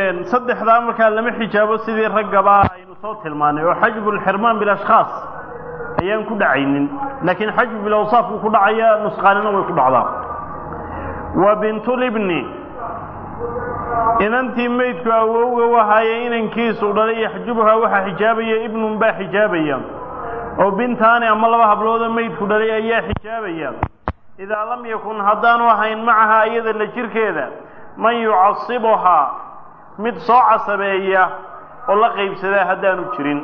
saddexdaa markaa lama xijaabo sidii raggaba aynu soo tilmaanay oo xajbu lxirmaan bilashkhaas ayaan ku dhacaynin laakiin xajbu bilawsaaf buu ku dhacaya nusqaanina way ku dhacdaa wa bintulibni inantii maydku awowga wahaye inankiisu dhalay yaxjubuhaa waxaa xijaabaya ibnun baa xijaabaya oo bintaani ama laba habloodoo maydku dhalay ayaa xijaabaya idaa lam yakun haddaanu ahayn macahaa iyada la jirkeeda man yucasibuhaa mid soo casabeeya oo la qaybsadaa haddaanu jirin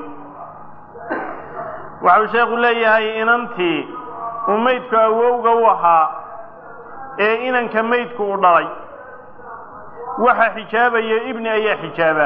waxau sheekhu leeyahay inantii uu maydku awowga u ahaa ee inanka maydku u dhalay waxaa xijaabaya ibni ayaa xijaaba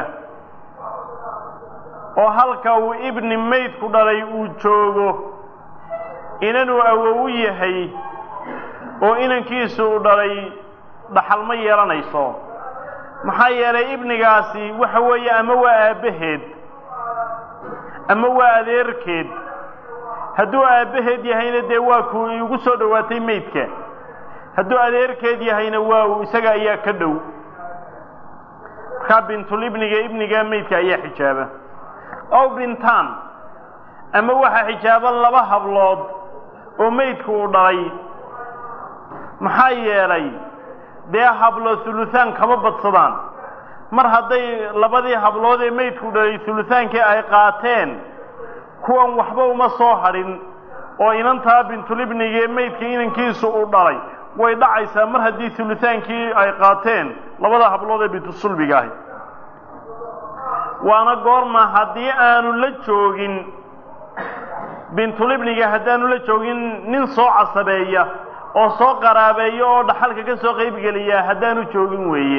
oo halka uu ibni maydku dhalay uu joogo inanuu awowu yahay oo inankiisu u dhalay dhaxal ma yeelanayso maxaa yeelay ibnigaasi waxa weeye ama waa aabbaheed ama waa adeerkeed hadduu aabbaheed yahayna dee waa kuu igu soo dhowaatay maydka hadduu adeerkeed yahayna waa uu isaga ayaa ka dhow markaa bintulibniga ibniga maydka ayaa xijaaba ow bintaan ama waxaa xijaaba laba hablood oo maydku uu dhalay maxaa yeelay dee hablo huluhaan kama badsadaan mar hadday labadii hablood ee maydku dhalay hulutaankii ay qaateen kuwan waxba uma soo hadhin oo inantaa bintulibnigee maydka inankiisu uu dhalay way dhacaysaa mar haddii hulutaankii ay qaateen labada hablood ee bintusulbiga ahi waana goorma haddii aanu la joogin bintulibniga haddaanu la joogin nin soo casabeeya oo soo qaraabeeya oo dhaxalka ka soo qaybgeliya haddaanu joogin weeye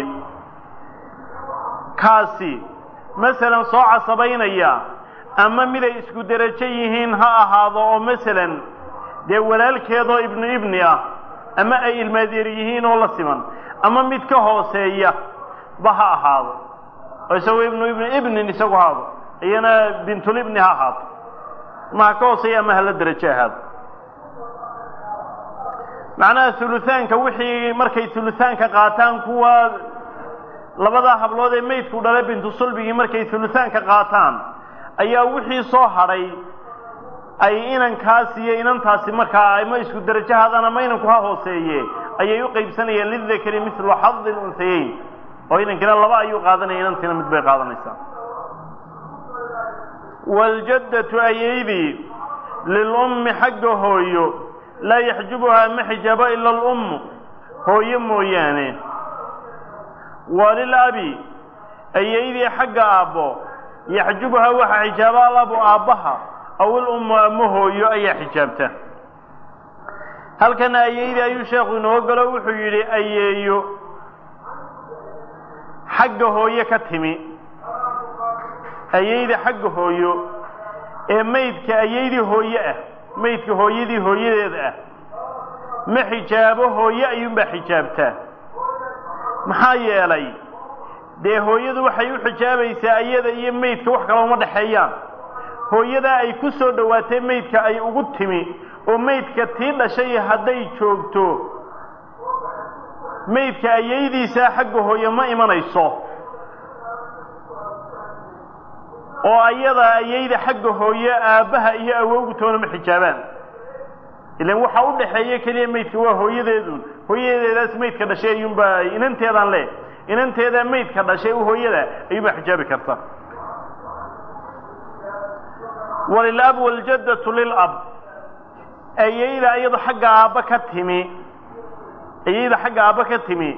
kaasi masalan soo casabaynaya ama miday isku derajo yihiin ha ahaado oo masalan dee walaalkeedoo ibnu ibni ah ama ay ilmaadeer yihiin oo la siman ama mid ka hooseeya ba ha ahaado oo isagoo ibnu ibni ibnin isagu haado iyana bintulibni ha ahaato ama ha ka hooseeya ama hala derajo ahaado macnaha huluthaanka wixii markay huluthaanka qaataan kuwa labadaa hablood ee maydku dhalay bintu sulbigii markay huluthaanka qaataan ayaa wixii soo hadhay ay inankaas iyo inantaasi markaa ama isku derajo haadaan ama inanku ha hooseeye ayay u qaybsanayaan lidakari milu xadi lunhayeyn oo inankina laba ayuu qaadanaya inantiina mid bay qaadanaysaa waaljaddatu ayeydii lilummi xagga hooyo laa yaxjubuhaa ma xijaabo ila alummu hooyo mooyaane walilabi ayeydii xagga aabbo yaxjubuhaa waxaa xijaaba alabu aabbaha aw ilummu ama hooyo ayaa xijaabta halkana ayeydii ayuu sheekhu inoo galo wuxuu yidhi ayeeyo xagga hooye ka timi ayeyda xagga hooyo ee maydka ayeydii hooye ah maydka hooyadii hooyadeeda ah ma xijaabo hooye ayuunbaa xijaabtaa maxaa yeelay dee hooyadu waxay u xijaabaysaa iyada iyo maydka wax kale uma dhexeeyaan hooyadaa ay ku soo dhowaatay maydka ay ugu timi oo maydka tii dhashay hadday joogto maydka ayaydiisaa xagga hooye ma imanayso oo ayadaa ayayda xagga hooye aabbaha iyo awowgu toona ma xijaabaan ilan waxaa u dhaxeeya keliya maydka waa hooyadeedun hooyadeedaas maydka dhashay ayuunbaa inanteedaan le inanteedaa maydka dhashay u hooyada ayuunbaa xijaabi karta walilab waaljaddatu lilab ayayda iyado xagga aabba ka timi ayayda xagga aabba ka timi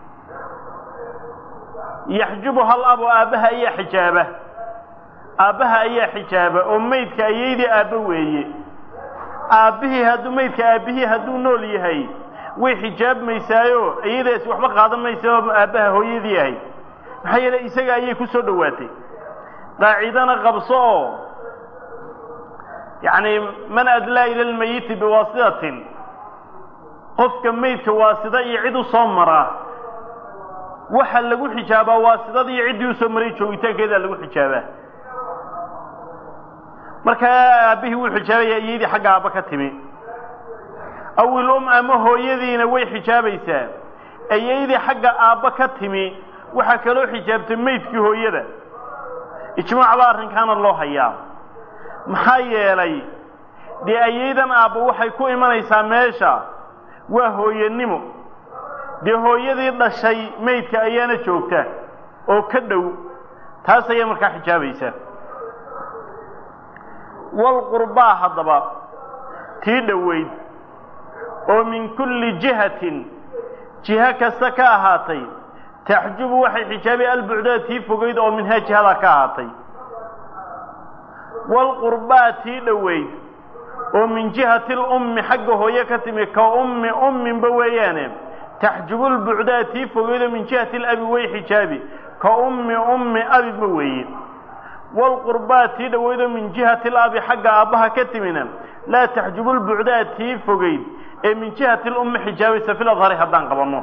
yaxjubuha alabu aabbaha ayaa xijaaba aabbaha ayaa xijaaba oo maydka ayaydii aabba weeye aabbihii hadduu maydka aabbihii hadduu nool yahay way xijaabmaysaayo iyadaasi waxba qaadan maysa oo aabbaha hooyadii ahay maxaa yeele isaga ayay ku soo dhowaatay qaacidana qabso oo yacni man adlaa ila lmayiti biwaasitatin qofka maydka waasida iyo cid u soo maraa waxa lagu xijaabaa waasidada iyo ciddii usoo maray joogitaankeedaa lagu xijaabaa markaa aabbihii wuu xijaabaya iyadii xagga aabba ka timi awil um ama hooyadiina way xijaabaysaa ayaydii xagga aabba ka timi waxaa kaloo xijaabtay maydkii hooyada ijmaac baa arrinkaana loo hayaa maxaa yeelay dee ayaydan aabba waxay ku imanaysaa meesha waa hooyanimo dee hooyadii dhashay maydka ayaana joogta oo ka dhow taas ayaa markaa xijaabaysa walqurbaa haddaba tii dhoweyd oo min kulli jihatin jiho kasta ka ahaatay taxjubu waxay xijaabi albucdaa tii fogeyd oo minhaa jihadaa ka ahaatay walqurbaa tii dhoweyd oo min jihati lummi xagga hooye ka timi ka ummi umminba weeyaane taxjubu lbucdaa tii fogeyd oo min jihati labi way xijaabi ka ummi ummi abibba weeye walqurbaa tii dhoweydoo min jihati labi xagga aabbaha ka timina laa taxjubu lbucdaa tii fogeyd ee min jihati lummi xijaabaysa fil adhari haddaan qabanno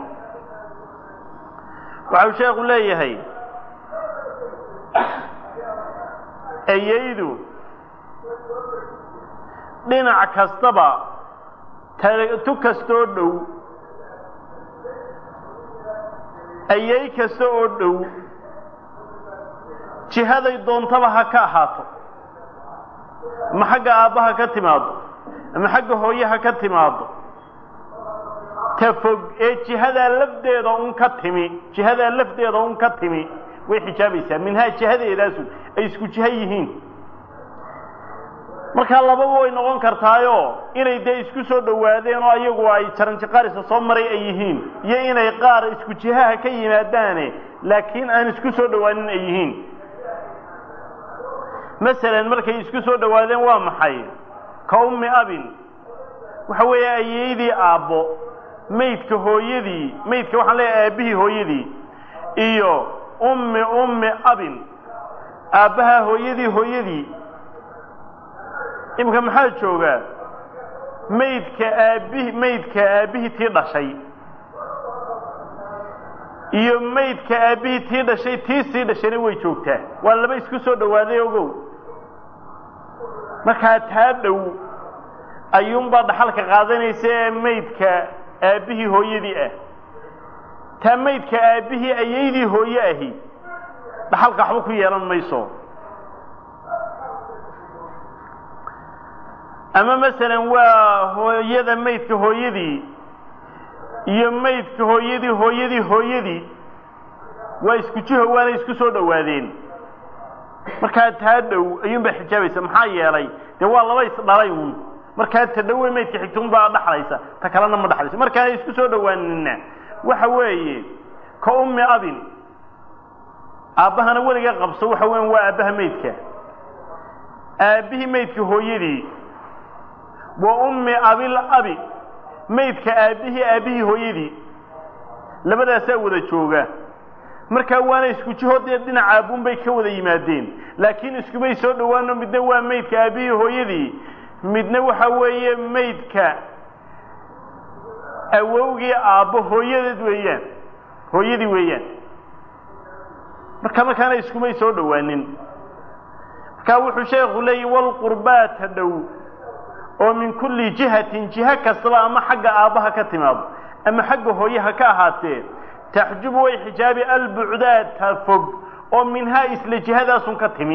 waxau sheekhu leeyahay ayaydu dhinac kastaba tu kastoo dhow ayay kasta oo dhow jihaday doontaba ha ka ahaato ama xagga aabbaha ka timaado ama xagga hooyaha ka timaado ta fog ee jihadaa lafdeeda un ka timi jihadaa lafdeeda un ka timi way xijaabaysaa minhaa jihadeedaasu ay isku jiho yihiin markaa lababa way noqon kartaayo inay dee isku soo dhowaadeen oo ayagu ay jaranjiqaarisa soo maray ay yihiin iyo inay qaar isku jihaha ka yimaadaane laakiin aan isku soo dhowaanin ay yihiin masalan markay isku soo dhowaadeen waa maxay ka ummi abin waxa weeye ayeydii aabbo maydka hooyadii maydka waxaan leeyahay aabbihii hooyadii iyo ummi ummi abin aabbaha hooyadii hooyadii imika maxaa joogaa maydka aabbihi maydka aabbihii tii dhashay iyo maydka aabbihii tii dhashay tii sii dhashayna way joogtaa waa laba isku soo dhowaaday ogow markaa taa dhow ayuunbaa dhaxalka qaadanaysa ee maydka aabbihii hooyadii ah taa maydka aabbihii ayaydii hooye ahi dhaxalka waxba ku yeelan mayso ama masalan waa hooyada maydka hooyadii iyo maydka hooyadii hooyadii hooyadii waa isku jiho waana isku soo dhowaadeen markaa taa dhow ayuunbaa xijaabaysa maxaa yeelay dee waa laba isdhalay uun markaa ta dhowe maydka xigta unbaa dhaxlaysa ta kalena ma dhaxlaysa markaan isku soo dhowaanina waxa weeye ka ummi abin aabbahana weliga qabso waxa weyan waa aabbaha maydka aabbihii maydka hooyadii wa ummi abil abi maydka aabbihii aabbihii hooyadii labadaasaa wada jooga markaa waana isku jihoodee dhinaca aabuun bay ka wada yimaadeen laakiin iskumay soo dhowaano midna waa maydka aabbihii hooyadii midna waxa weeye maydka awowgii aabbo hooyadeed weeyaan hooyadii weeyaan marka markaana iskumay soo dhowaanin markaa wuxuu sheekhu leeyahy walqurbaata dhow oo min kulli jihatin jiho kastaba ama xagga aabbaha ka timaado ama xagga hooyaha ka ahaatee taxjubu way xijaabi albucdaata fog oo minhaa isla jihadaasun ka timi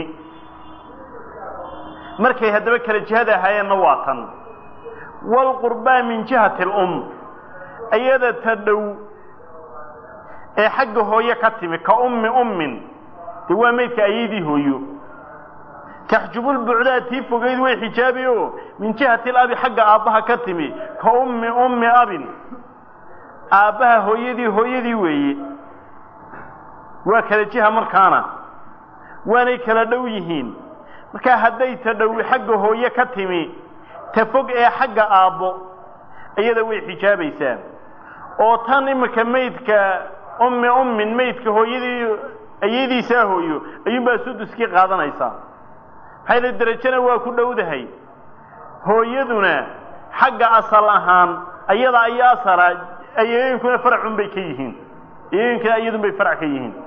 markay haddaba kala jihada ahaayeenna waa tan waalqurbaa min jihati alum iyada ta dhow ee xagga hooye ka timi ka ummi ummin dee waa maydka ayaydii hooyo taxjubu lbucdaa tii fogeyd way xijaabi oo min jihati labi xagga aabbaha ka timi ka ummi ummi abin aabbaha hooyadii hooyadii weeye waa kala jiha markaana waanay kala dhow yihiin markaa hadday ta dhowi xagga hooye ka timi ta fog ee xagga aabbo iyada way xijaabaysaa oo tan imika maydka ummi ummin maydka hooyadii ayadiisaa hooyo ayuunbaa suduskii qaadanaysaa maxaa yale derajana waa ku dhowdahay hooyaduna xagga asal ahaan ayada ayo asala ayooyinkuna faracun bay ka yihiin ayooyinkuna iyadun bay farac ka yihiin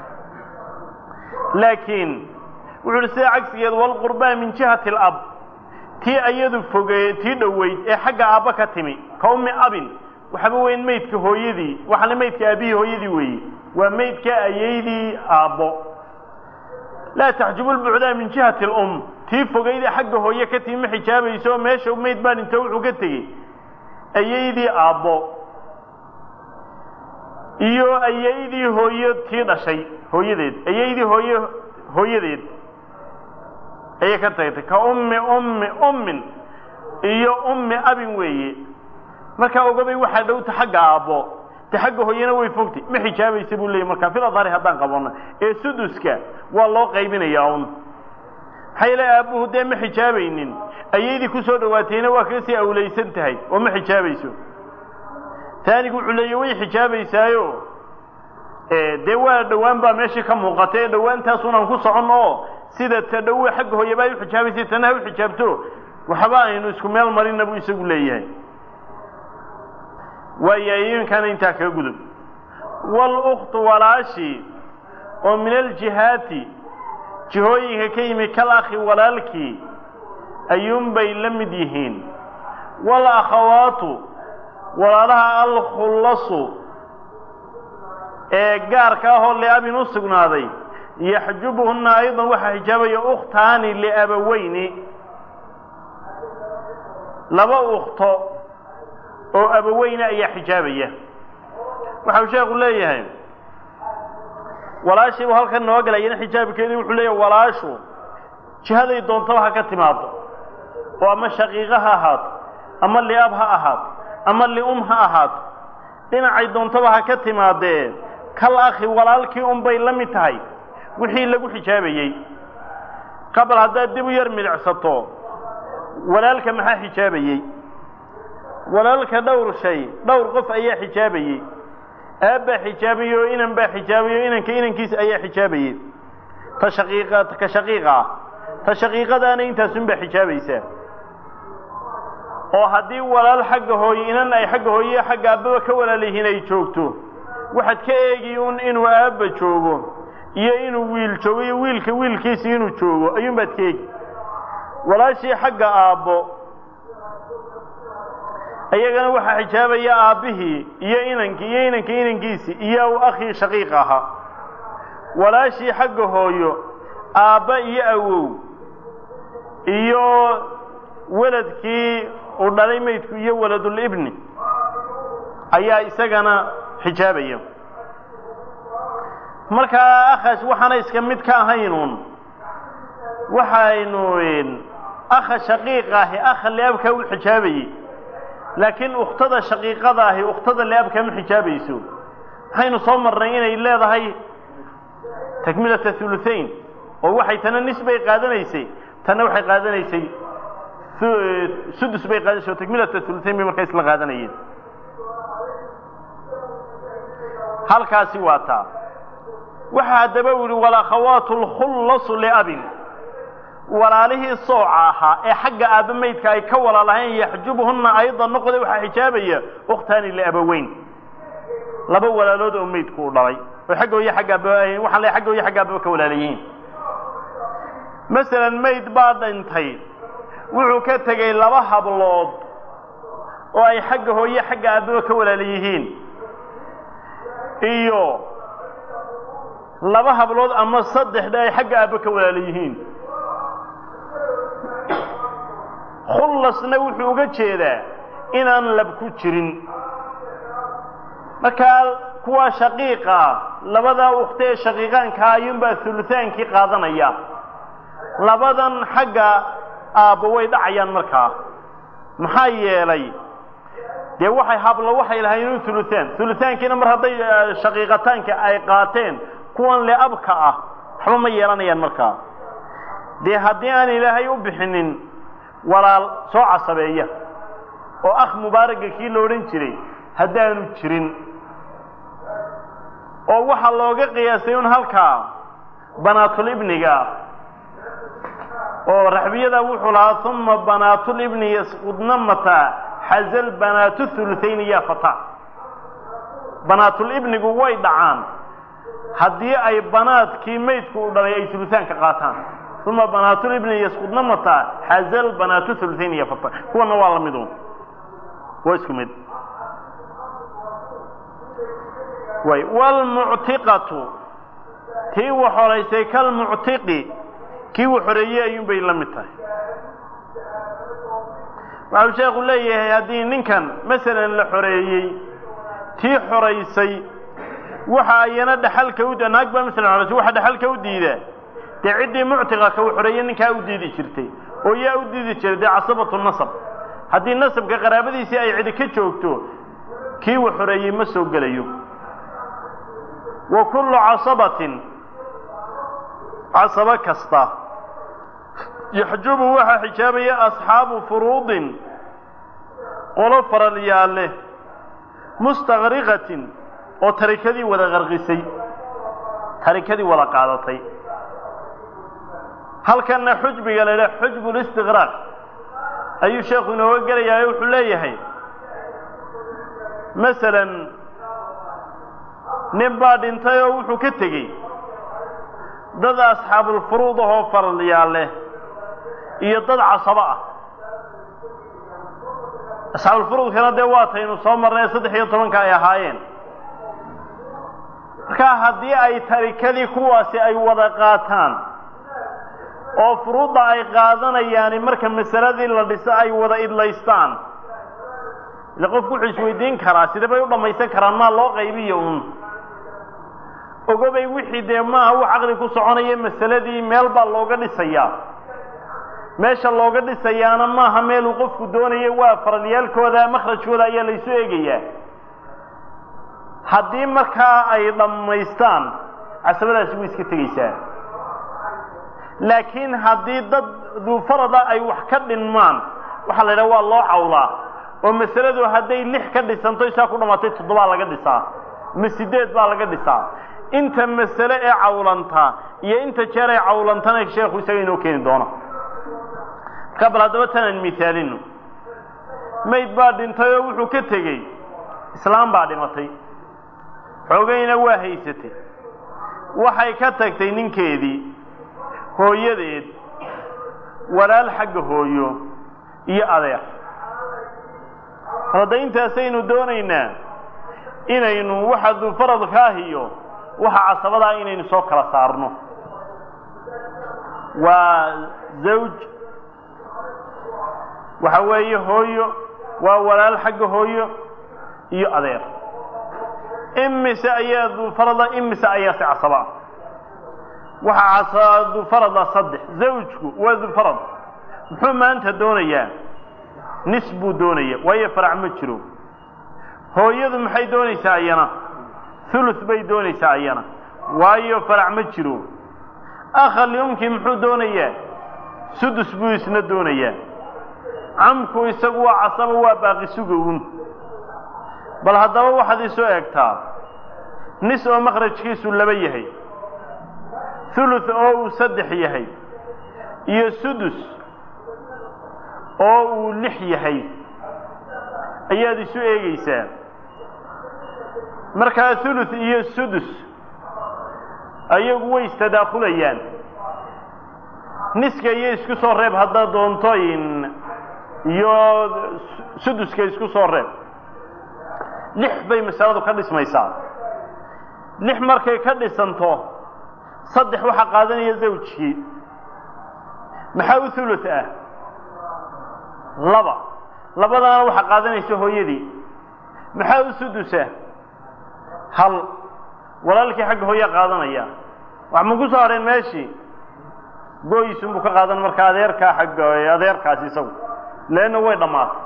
laakiin wuxu uhi sida cagsigeed walqurbaa min jihati alab tii ayadu fogee tii dhoweyd ee xagga aabba ka timi ka ummi abin waxaba weyn maydka hooyadii waxaana maydka aabihii hooyadii weeye waa maydka ayaydii aabbo laa taxjubu lbucdaa min jihati alum tii fogayda xagga hooye ka tii ma xijaabayso meesha mayd baa dhinto wuxuu ka tegey ayaydii aabbo iyo ayaydii hooyo tii dhashay hooyadeed ayaydii hooye hooyadeed ayay ka tagtay ka ummi ummi ummin iyo ummi abin weeye markaa ogabay waxaa dhowta xagga aabbo de xagga hooyana way fogtay ma xijaabaysa buu leeyay markaa fil adhari haddaan qabano ee suduska waa loo qaybinayaa un maxaa yeele aabbuhu dee ma xijaabaynin ayaydii ku soo dhawaatayna waa kasii awlaysan tahay oo ma xijaabayso taanigu wuxuu leeya way xijaabaysaayo dee waa dhowaan baa meeshii ka muuqata ee dhowaantaasunaan ku socon oo sida ta dhowe xagga hooyaba ay uxijaabaysay tana ha u xijaabto waxba aynu isku meel marina buu isagu leeyahay waayahay iminkaana intaa kaga gudub wاluktu walaashi oo min aljihaati jihooyinka ka yimi kal akhi walaalkii ayuunbay la mid yihiin wاlakhawaatu walaalaha alkhullasu ee gaarka ahoo liabin u sugnaaday yaxjubuhuna ayضan waxaa xijaabaya ukhtaani liabaweyni laba ukto oo abaweyne ayaa xijaabaya waxau sheekhu leeyahay walaashiibu halkan noo galayana xijaabkeedii wuxuu leeyahay walaashu jihaday doontaba ha ka timaado oo ama shaqiiqo ha ahaato ama liab ha ahaato ama lium ha ahaato dhinacay doontaba ha ka timaadee kal akhi walaalkii unbay la mid tahay wixii lagu xijaabayey qabal haddaad dib u yar midicsato walaalka maxaa xijaabayey walaalka dhowr shay dhowr qof ayaa xijaabayey aabbaa xijaabayey oo inan baa xijaabayey oo inanka inankiisa ayaa xijaabayey ta shaqiiqa ka shaqiiqa ah ta shaqiiqadaana intaasunbaa xijaabaysaa oo haddii walaal xagga hooye inan ay xagga hooye xagga aabbaba ka walaal yihiin ay joogto waxaad ka eegi un inuu aabba joogo iyo inuu wiil joogo iyo wiilka wiilkiisa inuu joogo ayuunbaad ka eegi walaashii xagga aabbo iyagana waxaa xijaabaya aabbihii iyo inankii iyo inanka inankiisii iyo akhii shaqiiq ahaa walaashii xagga hooyo aabba iyo awow iyo weladkii uu dhalay maydku iyo waladulibni ayaa isagana xijaabaya markaa akhaas waxaana iska mid ka ahaynuun waxaynu akha shaqiiqa ahi akha liabkaa u xijaabayey laakiin ukhtada shaqiiqada ahi ukhtada liabkaa ma xijaabayso waxaynu soo marnay inay leedahay takmilata huluhayn oo waxay tana nis bay qaadanaysay tanna waxay qaadanaysay sudus bay qaadanaysay oo takmilata huluhayn bay markaa isla qaadanayeen halkaasi waa taa waxa haddaba u yihi walakhawaatu lkhullasu liabin walaalihii sooca ahaa ee xagga aabba maydka ay ka walaalahayn yaxjubuhunna aydan noqda waxaa xijaabaya ukhtaani liabaweyn laba walaalood oo maydku u dhalay oo xagga hooye xagga aaba waxaan le xagga hooye xagga aababa ka walaalayihiin masalan mayd baa dhintay wuxuu ka tegey laba hablood oo ay xagga hooye xagga aababa ka walaala yihiin iyo laba hablood ama saddexda ay xagga aabba ka walaala yihiin khullasna wuxuu uga jeedaa inaan lab ku jirin markaa kuwa shaqiiqa labadaa ukta ee shaqiiqaankaa ayuunbaa hulutaankii qaadanaya labadan xagga aabbo way dhacayaan markaa maxaa yeelay dee waxay hablo waxay lahayn hulutaan hulutaankiina mar hadday shaqiiqataanka ay qaateen kuwan le abka ah waxba ma yeelanayaan markaa dee haddii aan ilaahay u bixinin walaal soo casabeeya oo akh mubaaraga kii la odhan jiray haddaanu jirin oo waxaa looga qiyaasay un halkaa banaatulibniga oo raxbiyada wuxuu lahaa uma banaatulibni yasqudna mataa xazal banaatu huluthayn ya fata banaatulibnigu way dhacaan haddii ay banaadkii maydku u dhalay ay hulutaanka qaataan uma banaatulibni yasqudna mataa xazal banaatu huluthayn ya fata kuwana waa la midu waa isku mid way waalmuctiqatu tii wax horaysay kalmuctiqi kii wax horeeyey ayuunbay la mid tahay waxau sheekhu leeyahay haddii ninkan masalan la xoreeyey tii xoraysay waxa ayana dhaxalka u naag baa masalan xoraysay waxa dhaxalka u diida dee ciddii muctiqa ka u xoreeyey ninkaa u diidi jirtay oo yaa u diidi jiray dee casabatu nasab haddii nasabka qaraabadiisii ay cidi ka joogto kii wax xoreeyey ma soo gelayo wa kullu casabatin casabo kasta yaxjubu waxaa xijaabaya asxaabu furuudin qolo faralyaal leh mustaqriqatin oo tarikadii wada qarqisay tarikadii wada qaadatay halkanna xujbiga la idhaha xujbu listiqraaq ayuu sheekhu inooga gelayaa wuxuu leeyahay masalan nin baa dhintay oo wuxuu ka tegey dad asxaabulfuruud ahoo faralyaal leh iyo dad casabo ah asxaabulfuruudkana dee waataynu soo marnay saddex iyo tobanka ay ahaayeen markaa haddii ay tarikadii kuwaasi ay wada qaataan oo furuudda ay qaadanayaani marka masaladii la dhiso ay wada idlaystaan ile qofku wuxuu isweydiin karaa sidee bay u dhammaysan karaan maa loo qaybiyo uun ogobay wixii dee maaha wax caqli ku soconaya masaladii meel baa looga dhisayaa meesha looga dhisayaana maaha meeluu qofku doonayo waa faralyaalkooda makhrajkooda ayaa laysu eegayaa haddii markaa ay dhammaystaan casabadaasi way iska tegaysaa laakiin haddii dad duufarada ay wax ka dhinmaan waxaa la yidhaha waa loo cawlaa oo masaladu hadday lix ka dhisanto isaa ku dhammaatay toddobaa laga dhisaa ma sideed baa laga dhisaa inta masale ee cawlanta iyo inta jeer ay cawlantana sheekhu isaga inoo keeni doono markaa bal haddaba tanaan mihaalino mayd baa dhintay oo wuxuu ka tegey islaam baa dhimatay xoogayna waa haysatay waxay ka tagtay ninkeedii hooyadeed walaal xagga hooyo iyo adeer hadda intaasaynu doonaynaa inaynu waxa duufaradka ah iyo waxa casabadaa inaynu soo kala saarno waa zawj waxa weeye hooyo waa walaal xagga hooyo iyo adeer imise ayaa duufarada imise ayaa si casaba waxaa casa duufarada saddex zawjku waa duufarad muxuu maanta doonayaa nis buu doonaya waayo farac ma jiro hooyadu maxay doonaysaa ayana thuluth bay doonaysaa ayana waayo farac ma jiro akhalyumki muxuu doonayaa sudus buu isna doonayaa camku isagu waa casaba waa baaqi suga un bal haddaba waxaad isoo eegtaa nis oo makhrajkiisu laba yahay thuluth oo uu saddex yahay iyo sudus oo uu lix yahay ayaad isu eegaysaa markaa thuluth iyo sudus ayagu way istadaakulayaan niska iyo isku soo reeb haddaad doonto in iyo suduska isku soo reeb lix bay masaladu ka dhismaysaa lix markay ka dhisanto saddex waxaa qaadanaya zawjkii maxaa u thuluth ah laba labadaana waxaa qaadanaysa hooyadii maxaa u sudusa hal walaalkii xagga hooyaa qaadanaya wax ma ku soo hadheen meeshii gooyisunbuu ka qaadan marka adeerkaa xagga adeerkaasi isagu leanna way dhammaatay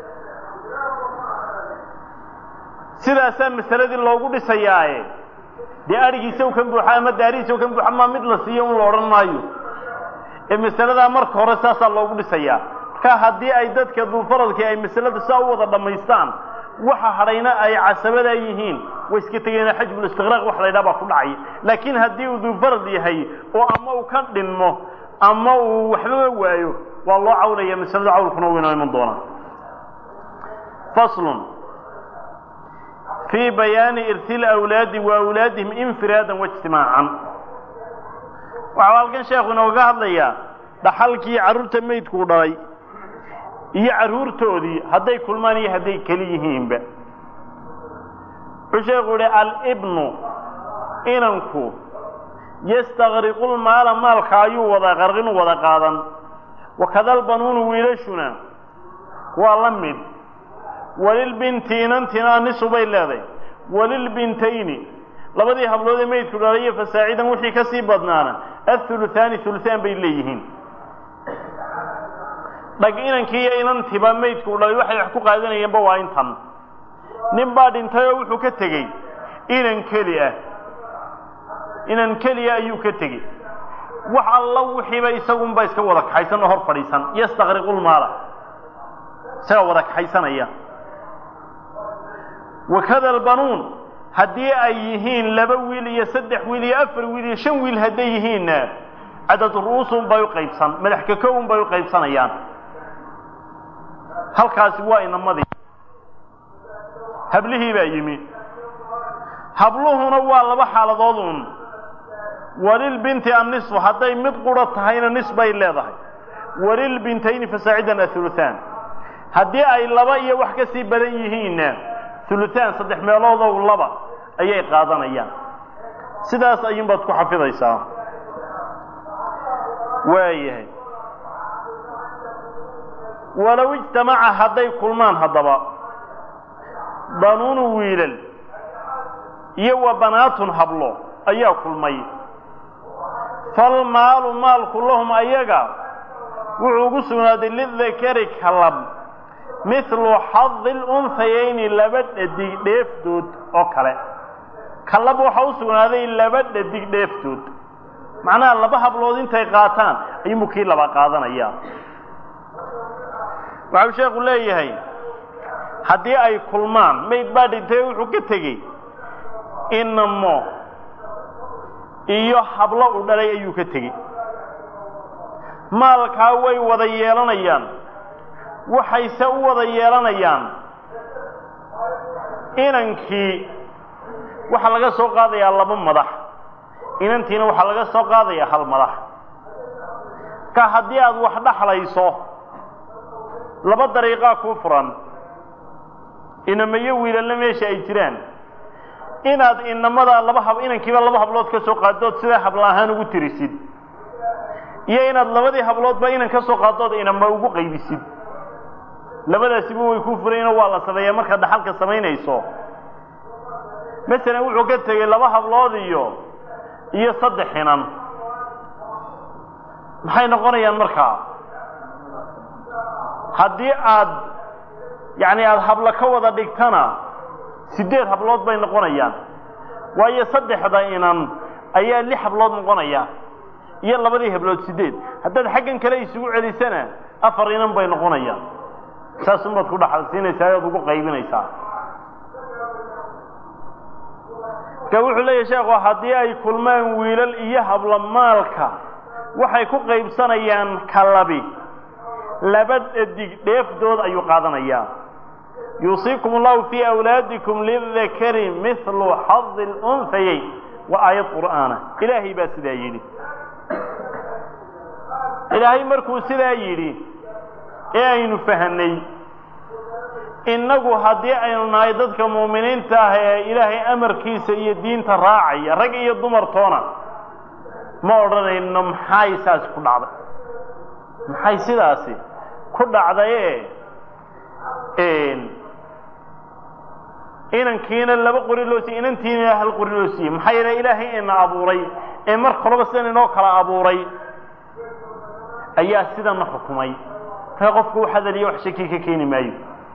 sidaasaa masaladii loogu dhisayaaye dee adhigiisaw kan buuxa ama daarihiisaw kan buuxa maa mid la siiyo un la odhan maayo ee masaladaa marka hore saasaa loogu dhisayaa marka haddii ay dadka duufaradkii ay masalada saa u wada dhammaystaan waxa hadhayna ay casabadaa yihiin way iska tegayna xajbulistiqraaq wax la ydhaha baa ku dhacay laakiin haddii uu duufarad yahay oo ama uu ka dhinmo ama uu waxbaba waayo waa loo cawlaya masalada cawlkuna u inoo iman doonaa faslun fii bayaani irti lawlaadi wa awlaadihim infiraadan waijtimaacan waxau halkan sheekhu inooga hadlayaa dhaxalkii carruurta meydkuu dhalay iyo carruurtoodii hadday kulmaan iyo hadday keli yihiinba wuxuu sheekhu yihi alibnu inanku yastakriqu lmaala maalka ayuu wada qarqinu wada qaadan wakada albanuunu wiilashuna waa la mid walilbinti inantina nisu bay leedahay walilbintayni labadii hablood ee meydku dhalay iyo fasaacidan wixii ka sii badnaana athuluthaani thuluthaan bay leeyihiin dhag inankii iyo inantiba meydku dhalay waxay wax ku qaadanayeenba waa intan nin baa dhintay oo wuxuu ka tegey inan keli ah inan keliya ayuu ka tegey wax alla wixiiba isagunba iska wada kaxaysan oo hor fadhiisan yastakriqu lmaala isaga wada kaxaysanaya wakada albanuun haddii ay yihiin laba wiil iyo saddex wiil iyo afar wiil iyo shan wiil hadday yihiinna cadad ru'uusun bay u qaybsan madax kakowun bay u qaybsanayaan halkaasi waa inamadii hablihii baa yimi habluhuna waa laba xaaladood un walilbinti annisfu hadday mid qura tahayna nis bay leedahay walilbintayni fasaacidan athuluthaan haddii ay laba iyo wax ka sii badan yihiinna hulutaan saddex meeloodow laba ayay qaadanayaan sidaas ayuunbaad ku xafidaysaa waayahay walow ijtamaca hadday kulmaan haddaba banuunu wiilal iyo wa banaatun hablo ayaa kulmay falmaalu maalku lahum ayaga wuxuu ugu sugnaaday lidakari kalab mithlu xadi lunhayayni laba dhadig dheefdood oo kale kalab waxaa u sugnaaday laba dhadig dheefdood macnaha laba hablood intay qaataan ayuunbu kii laba qaadanayaa waxau sheekhu leeyahay haddii ay kulmaan mayd baa dhintay wuxuu ka tegey inamo iyo hablo u dhalay ayuu ka tegey maalkaa way wada yeelanayaan waxayse u wada yeelanayaan inankii waxaa laga soo qaadayaa laba madax inantiina waxaa laga soo qaadayaa hal madax ka haddii aad wax dhaxlayso laba dariiqaa kuu furan inamayo wiilalna meesha ay jiraan inaad inamada laba hab inankiiba laba hablood ka soo qaaddood sidaa habla ahaan ugu tirisid iyo inaad labadii habloodba inan ka soo qaaddood inama ugu qaybisid labadaasiba way kuu furayno waa la sameeyaa markaad dhaxalka samaynayso masalan wuxuu ka tegey laba hablood iyo iyo saddex inan maxay noqonayaan markaa haddii aad yacni aada hablo ka wada dhigtana siddeed hablood bay noqonayaan waayo saddexda inan ayaa lix hablood noqonaya iyo labadii hablood siddeed haddaad xaggan kale isugu celisana afar inan bay noqonayaan saasunbaad ku dhaxal siinaysaa oad ugu qaybinaysaa marka wuxuu leeyahy sheekhu haddii ay kulmaan wiilal iyo hablo maalka waxay ku qaybsanayaan kalabi laba dhadig dheefdood ayuu qaadanayaa yuusiikum allahu fii awlaadikum lidakari mithlu xadi lunhayayn waa aayad qur'aana ilaahay baa sidaa yidhi ilaahay markuu sidaa yidhi ee aynu fahanay innagu haddii aynu nahay dadka muuminiinta ah ee ilaahay amarkiisa iyo diinta raacaya rag iyo dumartoona ma odhanayno maxay saasi ku dhacday maxay sidaasi ku dhacdaye inankiina laba qori loo siiyey inantiina hal qori loo siiyey maxaa yeele ilaahay ina abuuray ee mar kolaba sidan inoo kala abuuray ayaa sidana xukumay markaa qofku u hadaliyo wax shaki ka keeni maayo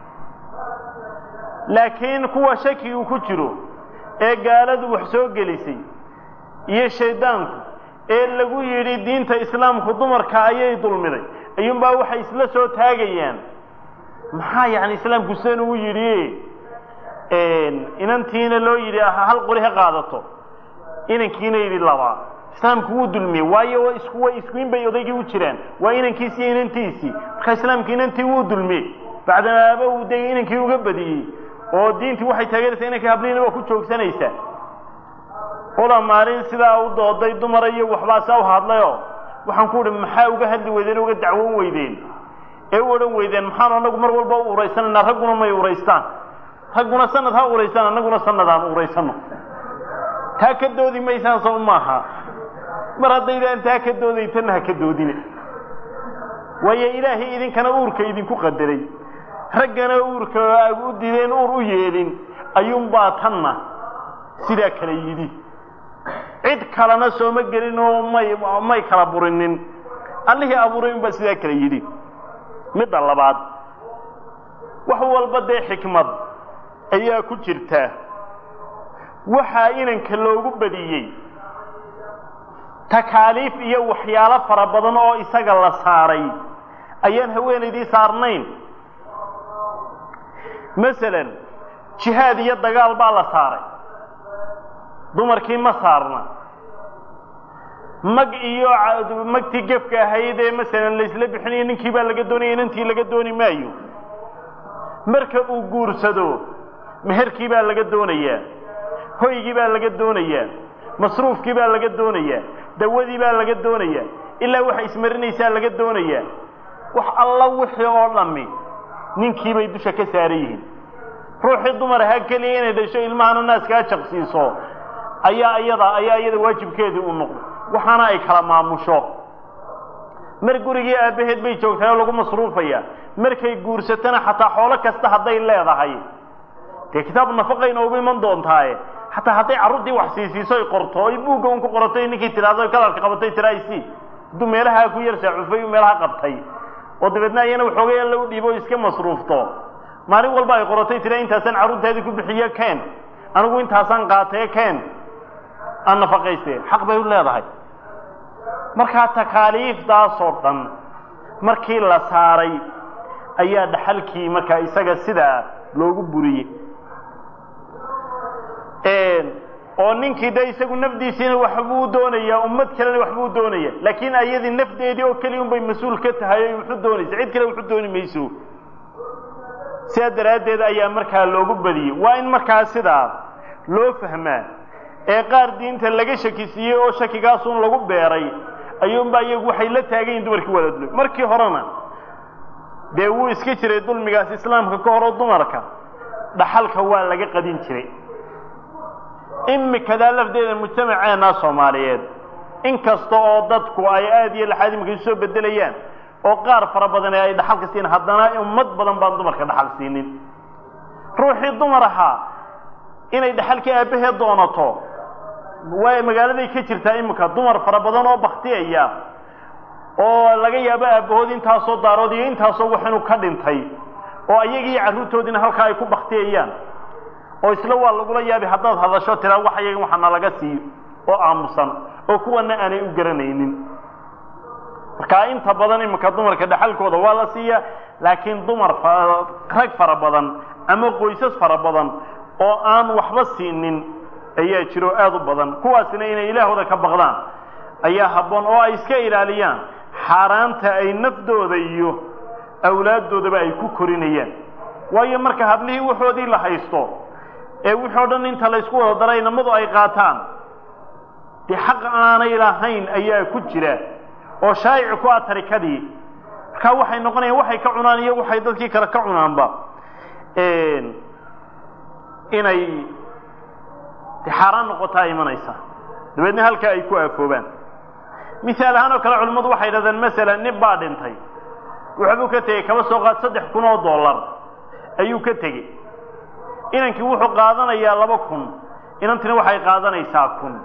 laakiin kuwa shakigu ku jiro ee gaaladu wax soo gelisay iyo shaydaanku ee lagu yidhi diinta islaamku dumarka ayay dulmiday ayuunbaa waxay isla soo taagayaan maxaa yani islaamku sidan ugu yidhi inantiina loo yidhi hal qori ha qaadato inankiina yidhi laba islaamku wuu dulmiyey waayo isku way iskuin bay odaygii u jiraan waa inankiisi iyo inantiisii marka islaamku inantii wuu dulmiyey bacdamaaba uu de inankii uga badiyey oo diintii waxay taageeraysaa inankii habliina waa ku joogsanaysaa ula maalin sidaa u dooday dumara iyo waxbaasaa u hadlayoo waxaan ku uhi maxaa uga hadli weydeen uga dacwoon weydeen ee u odhan weydeen maxaanu anagu mar walba u uraysanaynaa ragguna may uraystaan ragguna sanad ha uraysaan annaguna sanad aan uraysano taa ka doodi maysaan soo maaha mar haddaydaan taa ka doodaytanna ha ka doodine waayo ilaahay idinkana uurka idinku qadaray raggana uurka u dideen uur u yeelin ayuunbaa tanna sidaa kale yidhi cid kalena sooma gelin oo may may kala burinin allihii abuuray unbaa sidaa kale yidhi midda labaad wax walba dee xikmad ayaa ku jirta waxaa inanka loogu badiyey takaaliif iyo waxyaalo fara badan oo isaga la saaray ayaan haweenaydii saarnayn masalan jihaad iyo dagaal baa la saaray dumarkii ma saarna mag iyo magtii gefka ahayd ee masalan laysla bixinayo ninkii baa laga doonaya inantii laga dooni maayo marka uu guursado meherkii baa laga doonayaa hoygii baa laga doonayaa masruufkii baa laga doonayaa dawadii baa laga doonayaa ilaa waxa ismarinaysaa laga doonayaa wax alla wixii oo dhammi ninkii bay dusha ka saaran yihiin ruuxii dumar ahaa keliya inay dhasho ilmahana naaskaa jaqsiiso ayaa iyada ayaa iyada waajibkeedii u noqday waxaana ay kala maamusho mar gurigii aabbaheed bay joogtahay oo lagu masruufaya markay guursatana xataa xoolo kasta hadday leedahay dee kitaab nafaqay noogu iman doontaaye xataa hadday carruurtii wax siisiiso ay qorto oy buugga un ku qoratay ninkii tidhaahdo kalarka qabatay tiraaysi hadduu meelahaa ku yar saacufay meelaha qabtay oo dabeedna ayana waxoogay alla u dhiibo o iska masruufto maalin walba ay qoratay tira intaasaan carruurtaadii ku bixiye keen anigu intaasaan qaatee keen aan nafaqayste xaq bay u leedahay markaa takaaliiftaasoo dhan markii la saaray ayaa dhaxalkii markaa isaga sidaa loogu buriyey oo ninkii de isagu nafdiisiina waxbuu doonayaa ummad kalena waxbuu doonaya laakiin ayadii nafdeedii oo keliya un bay mas-uul ka tahay o wuxu doonaysa cid kale wuxu dooni mayso sidaa daraaddeed ayaa markaa loogu badiyey waa in markaa sidaa loo fahmaa ee qaar diinta laga shakisiiyey oo shakigaasun lagu beeray ayuunbaa iyagu waxay la taagan yihin dumarkii wada dulmi markii horena dee wuu iska jiray dulmigaas islaamka ka hor oo dumarka dhaxalka waa laga qadin jiray imikadaa lafdeeda mujtamaceennaa soomaaliyeed in kasta oo dadku ay aada iyo laxaad imika isu soo bedelayaan oo qaar fara badan ee ay dhaxalka siin haddana ummad badan baan dumarka dhaxal siinin ruuxii dumar ahaa inay dhaxalkii aabbaheed doonato waa magaaladay ka jirtaa imika dumar fara badan oo baktiyaya oo laga yaabo aabbahood intaasoo daarood iyo intaasoo wax inuu ka dhintay oo ayagii carruurtoodiina halkaa ay ku baktiyayaan oo isla waa lagula yaabi haddaad hadasho tiraa wax ayaga waxana laga siiyo oo aamusan oo kuwana aanay u garanaynin markaa inta badan iminka dumarka dhaxalkooda waa la siiyaa laakiin dumar rag fara badan ama qoysas fara badan oo aan waxba siinin ayaa jiro aada u badan kuwaasina inay ilaahooda ka baqdaan ayaa habboon oo ay iska ilaaliyaan xaaraanta ay nafdooda iyo awlaaddoodaba ay ku korinayaan waayo marka hablihii waxoodii la haysto ee wixii o dhan inta laysku wada daray namadu ay qaataan dee xaq aanay lahayn ayaa ku jira oo shaayic ku ah tarikadii markaa waxay noqonayaan waxay ka cunaan iyo waxay dadkii kale ka cunaanba inay de xaaraan noqotaa imanaysa dabeedna halkaa ay ku aafoobaan misaal ahaan oo kale culimmadu waxay dhahdeen masalan nin baa dhintay waxbuu ka tegey kaba soo qaad saddex kun oo dollar ayuu ka tegey inankii wuxuu qaadanayaa laba kun inantina waxay qaadanaysaa kun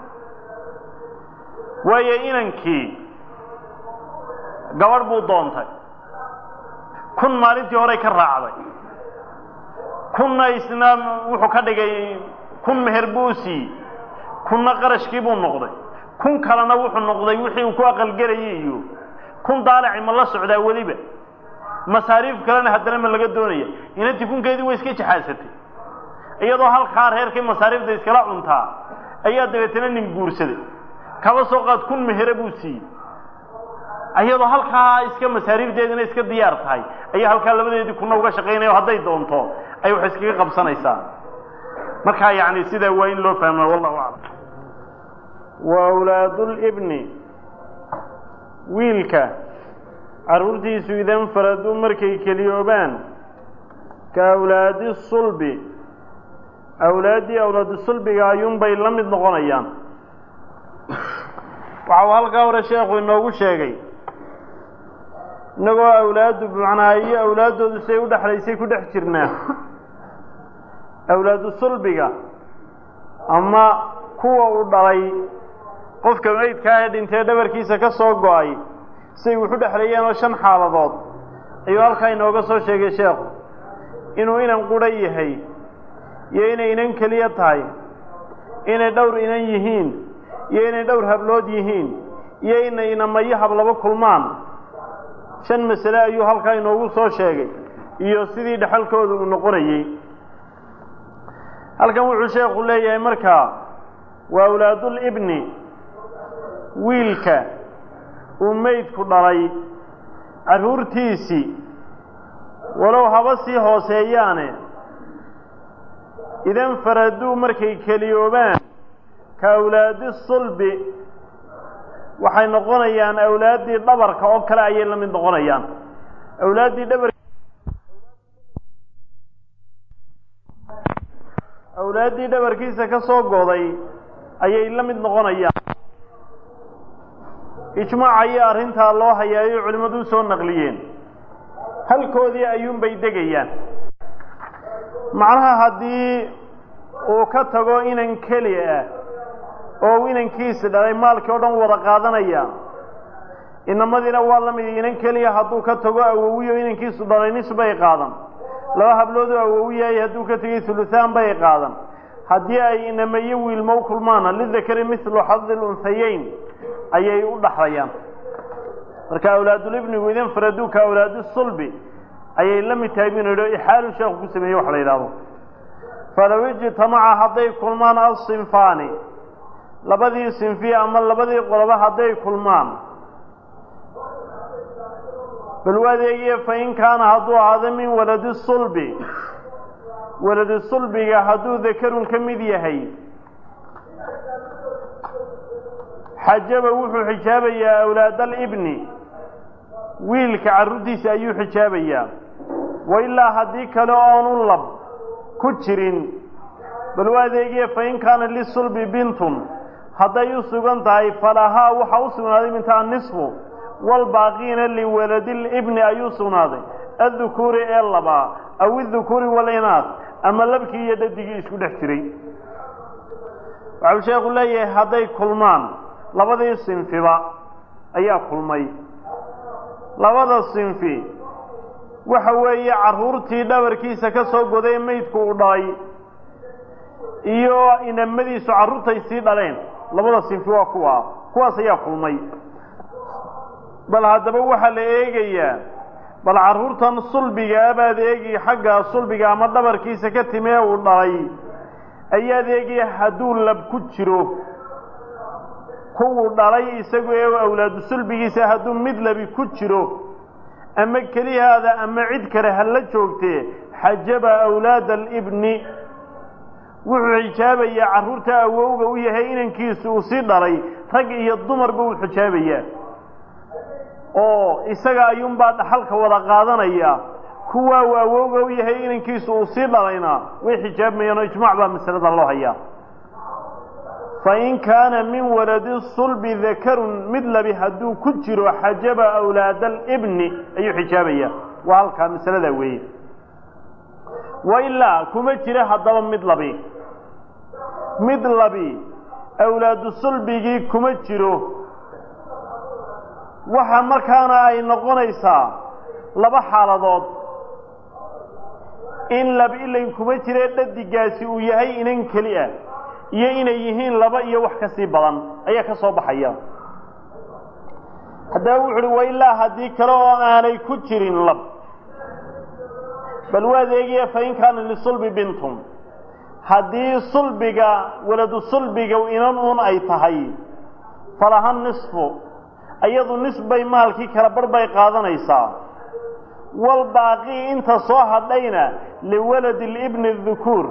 waayo inankii gabadh buu doontay kun maalintii horey ka raacday kunna isna wuxuu ka dhigay kun meher buu siiyey kunna qarashkii buu noqday kun kalena wuxuu noqday wixii uu ku aqalgelayay iyo kun daalaci ma la socdaa weliba masaariif kalena haddana ma laga doonaya inantii kunkeedii way iska jaxaasatay iyadoo halkaa reerkii masaariifda iskala cuntaa ayaa dabeetana nin guursaday kaba soo qaad kun mehere buu siiyey iyadoo halkaa iska masaariifdeedina iska diyaar tahay ayaa halkaa labadeedii kuna uga shaqaynaya hadday doonto ay wax iskaga qabsanaysaa markaa yani sidaa waa in loo fahma wallahu aclam wa awlaadulibni wiilka carruurtiisu idan faraduu markay keliyoobaan ka awlaadi sulbi awlaaddii awlaadu sulbiga ayuunbay la mid noqonayaan waxa uu halkaa hore sheekhu inoogu sheegay innagoo awlaaddu macnaa iyo awlaaddoodu siday u dhexlaysay ku dhex jirnaa awlaadu sulbiga ama kuwa uu dhalay qofka meydkaa ee dhintee dhabarkiisa ka soo go-ay siday wuxu dhexleeyeen oo shan xaaladood ayuu halkaa inooga soo sheegay sheekhu inuu inan qudha yahay iyo inay inan keliya tahay inay dhowr inan yihiin iyo inay dhowr hablood yihiin iyo inay inamayo hablaba kulmaan shan masale ayuu halkaa inoogu soo sheegay iyo sidii dhexalkooda uu noqonayey halkan wuxuu sheekhu leeyahay markaa waa awlaadulibni wiilka uu meydku dhalay carruurtiisii walow haba sii hooseeyaane idan faraduu markay keliyoobaan ka awlaadi sulbi waxay noqonayaan awlaaddii dhabarka oo kale ayay la mid noqonayaan awlaaddii dhabar awlaaddii dhabarkiisa ka soo goday ayay la mid noqonayaan ijmaac ayaa arrintaa loo hayaayo culimmadu u soo naqliyeen halkoodii ayuunbay degayaan macnaha haddii uu ka tago inan keli ah oo inankiisi dhalay maalkii oo dhan wada qaadanaya inamadiina waa la mid inan keliya hadduu ka tago awowiyo inankiisu dhalay nis bay qaadan laba habloodoo awowiyahay hadduu ka tegay huluhaan bay qaadan haddii ay inamayo wiilmo u kulmaana lidakari mithlu xadi lunhayeyn ayay u dhaxlayaan marka awlaadulibnigu idin faraduuka awlaadu sulbi ayay la mid tahay binu yidhi ixaalu sheekhu ku sameeyey wax la yidhaahdo falow ijtamaca hadday kulmaan asinfaani labadii sinfi ama labadii qoloba hadday kulmaan bal u adeegiye fain kaana hadduu ahaado min waladi sulbi waladi sulbiga hadduu dakarun ka mid yahay xajaba wuxuu xijaabayaa awlaad alibni wiilka carruurtiisa ayuu xijaabayaa wa ilaa haddii kale oonu lab ku jirin bal u adeegiye fain kaana lisulbi bintun hadday u sugan tahay falahaa waxaa u sugnaaday minta annisfu walbaaqiina liwaladilibni ayuu sugnaaday addukuuri ee labaa aw idukuuri walinaas ama labkii iyo dhadigii isku dhex jiray waxau sheekhu leeyahay hadday kulmaan labadii sinfiba ayaa kulmay labada sinfi waxa weeye carruurtii dhabarkiisa ka soo goday meydku uu dhalay iyo inamadiisu carruurtay sii dhaleen labada sinfi waa kuwa kuwaas ayaa kulmay bal haddaba waxaa la eegayaa bal carruurtan sulbigaa baad eegi xagga sulbiga ama dhabarkiisa ka timee uu dhalay ayaad eegaya hadduu lab ku jiro kuwuu dhalay isagu ee awlaadu sulbigiisa hadduu mid labi ku jiro ama kelihaada ama cid kale ha la joogtee xajaba awlaada alibni wuxuu xijaabayaa carruurta awowga u yahay inankiisu uu sii dhalay rag iyo dumarba uu xijaabayaa oo isaga ayuunbaa dhaxalka wada qaadanaya kuwaa uu awowga u yahay inankiisu uu sii dhalayna way xijaabmayaan oo ijmaac baa masalada loo hayaa fain kaana min waladi sulbi dakarun mid labi hadduu ku jiro xajaba awlaada alibni ayuu xijaabayaa waa halkaa masaladaa weeye wa ilaa kuma jira haddaba mid labi mid labi awlaadu sulbigii kuma jiro waxa markaana ay noqonaysaa laba xaaladood in lab ilayn kuma jire dhadigaasi uu yahay inan keli ah iyo inay yihiin laba iyo wax ka sii badan ayaa ka soo baxaya haddaba wuxu uhi wa ilaa haddii kale oo aanay ku jirin lab bal waad eegaya fain kaana lisulbi bintun haddii sulbiga waladu sulbiga inan uun ay tahay falaha nisfu iyadu nisbay maalkii kala bar bay qaadanaysaa walbaaqii inta soo hadhayna liwaladi libni dukuur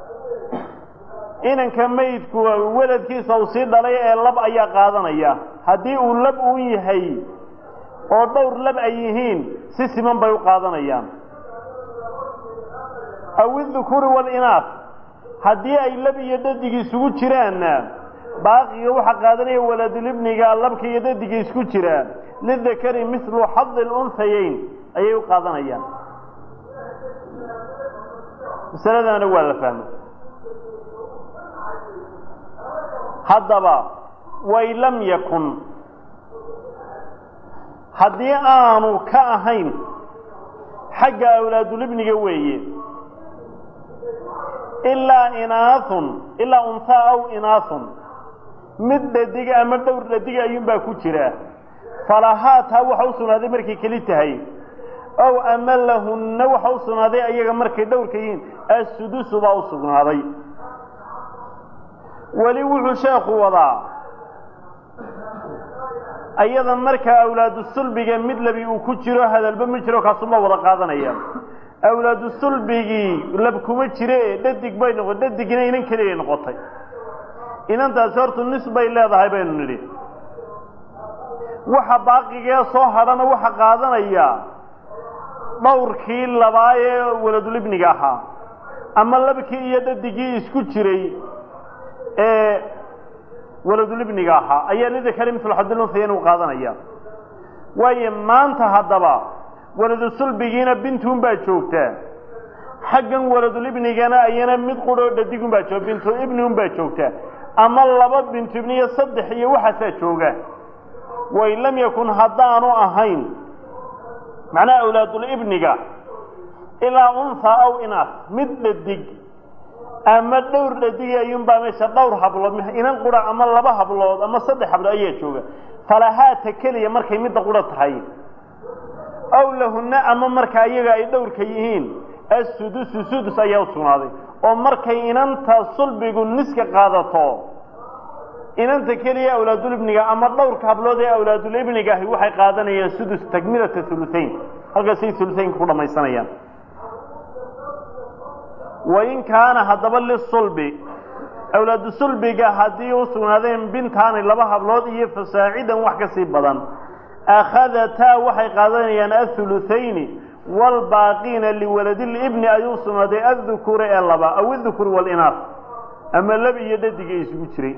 inanka meydku weladkiisa uu sii dhalay ee lab ayaa qaadanaya haddii uu lab uun yahay oo dhowr lab ay yihiin si siman bay u qaadanayaan aw idukuuri walinaaf haddii ay lab iyo dhadig isugu jiraanna baaqiga waxaa qaadanaya waladulibniga labka iyo dhadiga isku jira lidakari mislu xadi lunhayayn ayay u qaadanayaan masaladana waa la fahmay haddaba way lam yakun haddii aanu ka ahayn xagga awlaadulibniga weeye ilaa inaahun ilaa unhaa aw inaahun mid dhadiga ama dhowr dhadiga ayuunbaa ku jira falahaa taa waxa u sugnaaday markay keli tahay ow ama lahunna waxa u sugnaaday ayaga markay dhowrka yihiin assudusu baa u sugnaaday weli wuxuu sheekhu wadaa ayada markaa awlaadu sulbiga mid labi uu ku jiro hadalba ma jiro kaasuma wada qaadanaya awlaadu sulbigii lab kuma jire dhadig bay noqotay dhadigina inan keliyay noqotay inantaasi hortu nis bay leedahay baynu nidhi waxa baaqigee soo hadhana waxa qaadanaya dhowrkii labaa ee waladulibniga ahaa ama labkii iyo dhadigii isku jiray ee waladulibniga ahaa ayaa lidakari mislu xadilunhayayn u qaadanaya waayo maanta haddaba waladu sulbigiina bintuun baa joogtaa xaggan waladulibnigana ayana mid quroo dhadigun baa jooga bintu ibniun baa joogtaa ama laba bintu ibni iyo saddex iyo waxaasaa jooga way lam yakun haddaanu ahayn macnaha awlaadulibniga ilaa unha aw inaas mid dhadig ama dhowr dhadigi ayuunbaa meesha dhowr hablood inan qura ama laba hablood ama saddex hablood ayaa jooga falahaata keliya markay midda qura tahay aw lahunna ama marka iyaga ay dhowrka yihiin assudusu sudus ayaa u sugnaaday oo markay inanta sulbigu niska qaadato inanta keliya awlaadulibniga ama dhowrka hablood ee awlaadulibniga ahi waxay qaadanayaan sudus takmilata huluhayn halkaasay huluhaynka ku dhamaysanayaan wain kaana haddaba lisulbi awlaadu sulbiga haddii u sugnaadeen bintaani laba hablood iyo fasaacidan wax ka sii badan akhadataa waxay qaadanayaan ahuluthayni waalbaaqiina liwaladilibni ayuu sugnaaday addukura ee laba aw idukuri waalinaas ama lab iyo dhadiga isugu jiray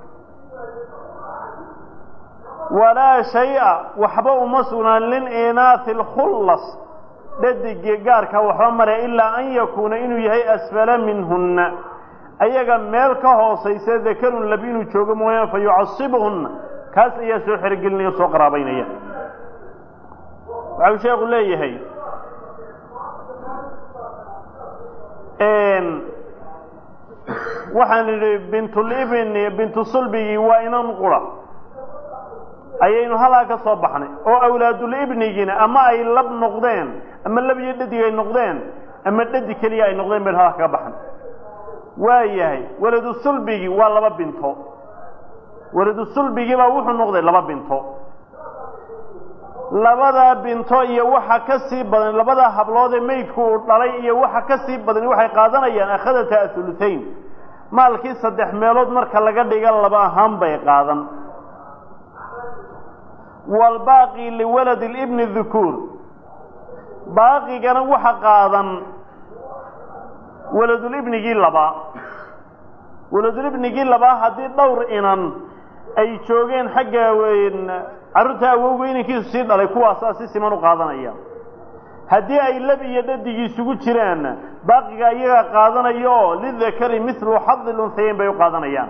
walaa shay-a waxba uma sugnaan lilinaasi alkhullas dhadigii gaarka waxba mare ilaa an yakuuna inuu yahay asfala minhunna ayaga meel ka hoosaysa dakarun lab inuu joogo mooyaane fa yucasibuhunna kaas ayaa soo xerogelinaya o soo qaraabaynaya waxau sheekhu leeyahay waxaan idhi bintulibni bintu sulbigii waa inan qura ayaynu halaa ka soo baxnay oo awlaadulibnigiina ama ay lab noqdeen ama lab iyo dhadig ay noqdeen ama dhadig keliya ay noqdeen baynu halaa kaga baxnay waa yahay waladu sulbigii waa laba binto waladu sulbigii baa wuxuu noqday laba binto labadaa binto iyo waxa ka sii badan labadaa hablood ee meydku uu dhalay iyo waxa ka sii badan waxay qaadanayaan akhadata ahuluthayn maalkii saddex meelood marka laga dhiga laba ahaan bay qaadan waalbaaqi liwaladi libni dukuur baaqigana waxa qaadan waladulibnigii labaa waladulibnigii labaa haddii dhowr inan ay joogeen xagga carruurta awowga inankiisu sii dhalay kuwaasaa si siman u qaadanaya haddii ay lab iyo dhadigii isugu jiraan baaqiga iyaga qaadanaya oo lidakari milu xadi lunhayayn bay u qaadanayaan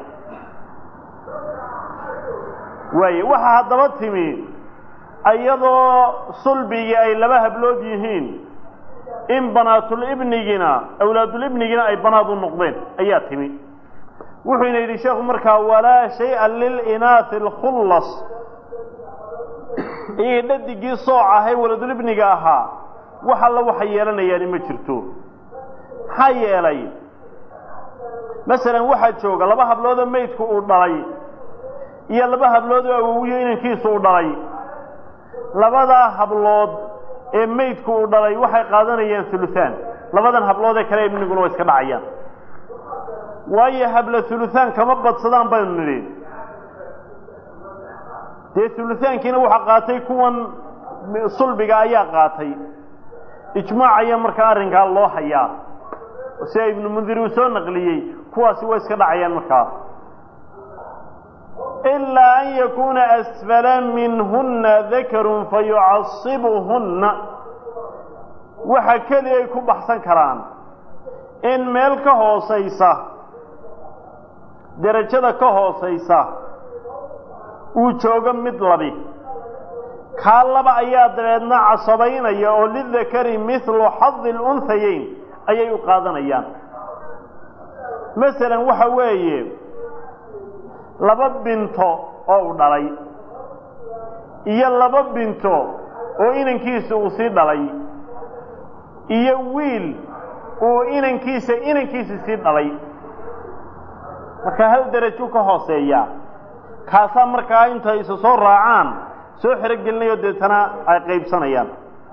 waaye waxaa haddaba timi iyadoo sulbigii ay laba hablood yihiin in banaatulibnigina awlaadulibnigina ay banaad u noqdeen ayaa timi wuxuuna yidhi sheekhu markaa walaa shaya lilinaasi alkhullas iyagii dhadigii sooc ahay waladulibniga ahaa wax alla waxay yeelanayaani ma jirto maxaa yeelay masalan waxaa jooga laba habloodoo meydku uu dhalay iyo laba hablood oo awowiyo inankiisu uu dhalay labadaa hablood ee meydku uu dhalay waxay qaadanayaan huluhaan labadan hablood ee kale ibniguna waa iska dhacayaan waayo habla huluhaan kama badsadaan baynu nidhi dee huluhaankiina waxaa qaatay kuwan sulbiga ayaa qaatay ijmaac ayaa markaa arrinkaa loo hayaa sida ibnu mundir uu soo naqliyey kuwaasi way iska dhacayaan markaa ilaa an yakuuna asfala minhunna dakarun fayucasibuhunna waxa keliya ay ku baxsan karaan in meel ka hoosaysa derajada ka hoosaysa uu joogo mid labi kaa laba ayaa dabeedna casabaynaya oo lidakari mithlu xadi lunhayeyn ayay u qaadanayaan masalan waxa weeye laba binto oo u dhalay iyo laba binto oo inankiisa uu sii dhalay iyo wiil uu inankiisa inankiisa sii dhalay marka hal derajo ka hooseeya kaasaa markaa intay isa soo raacaan soo xerogelinayo deetana ay qaybsanayaan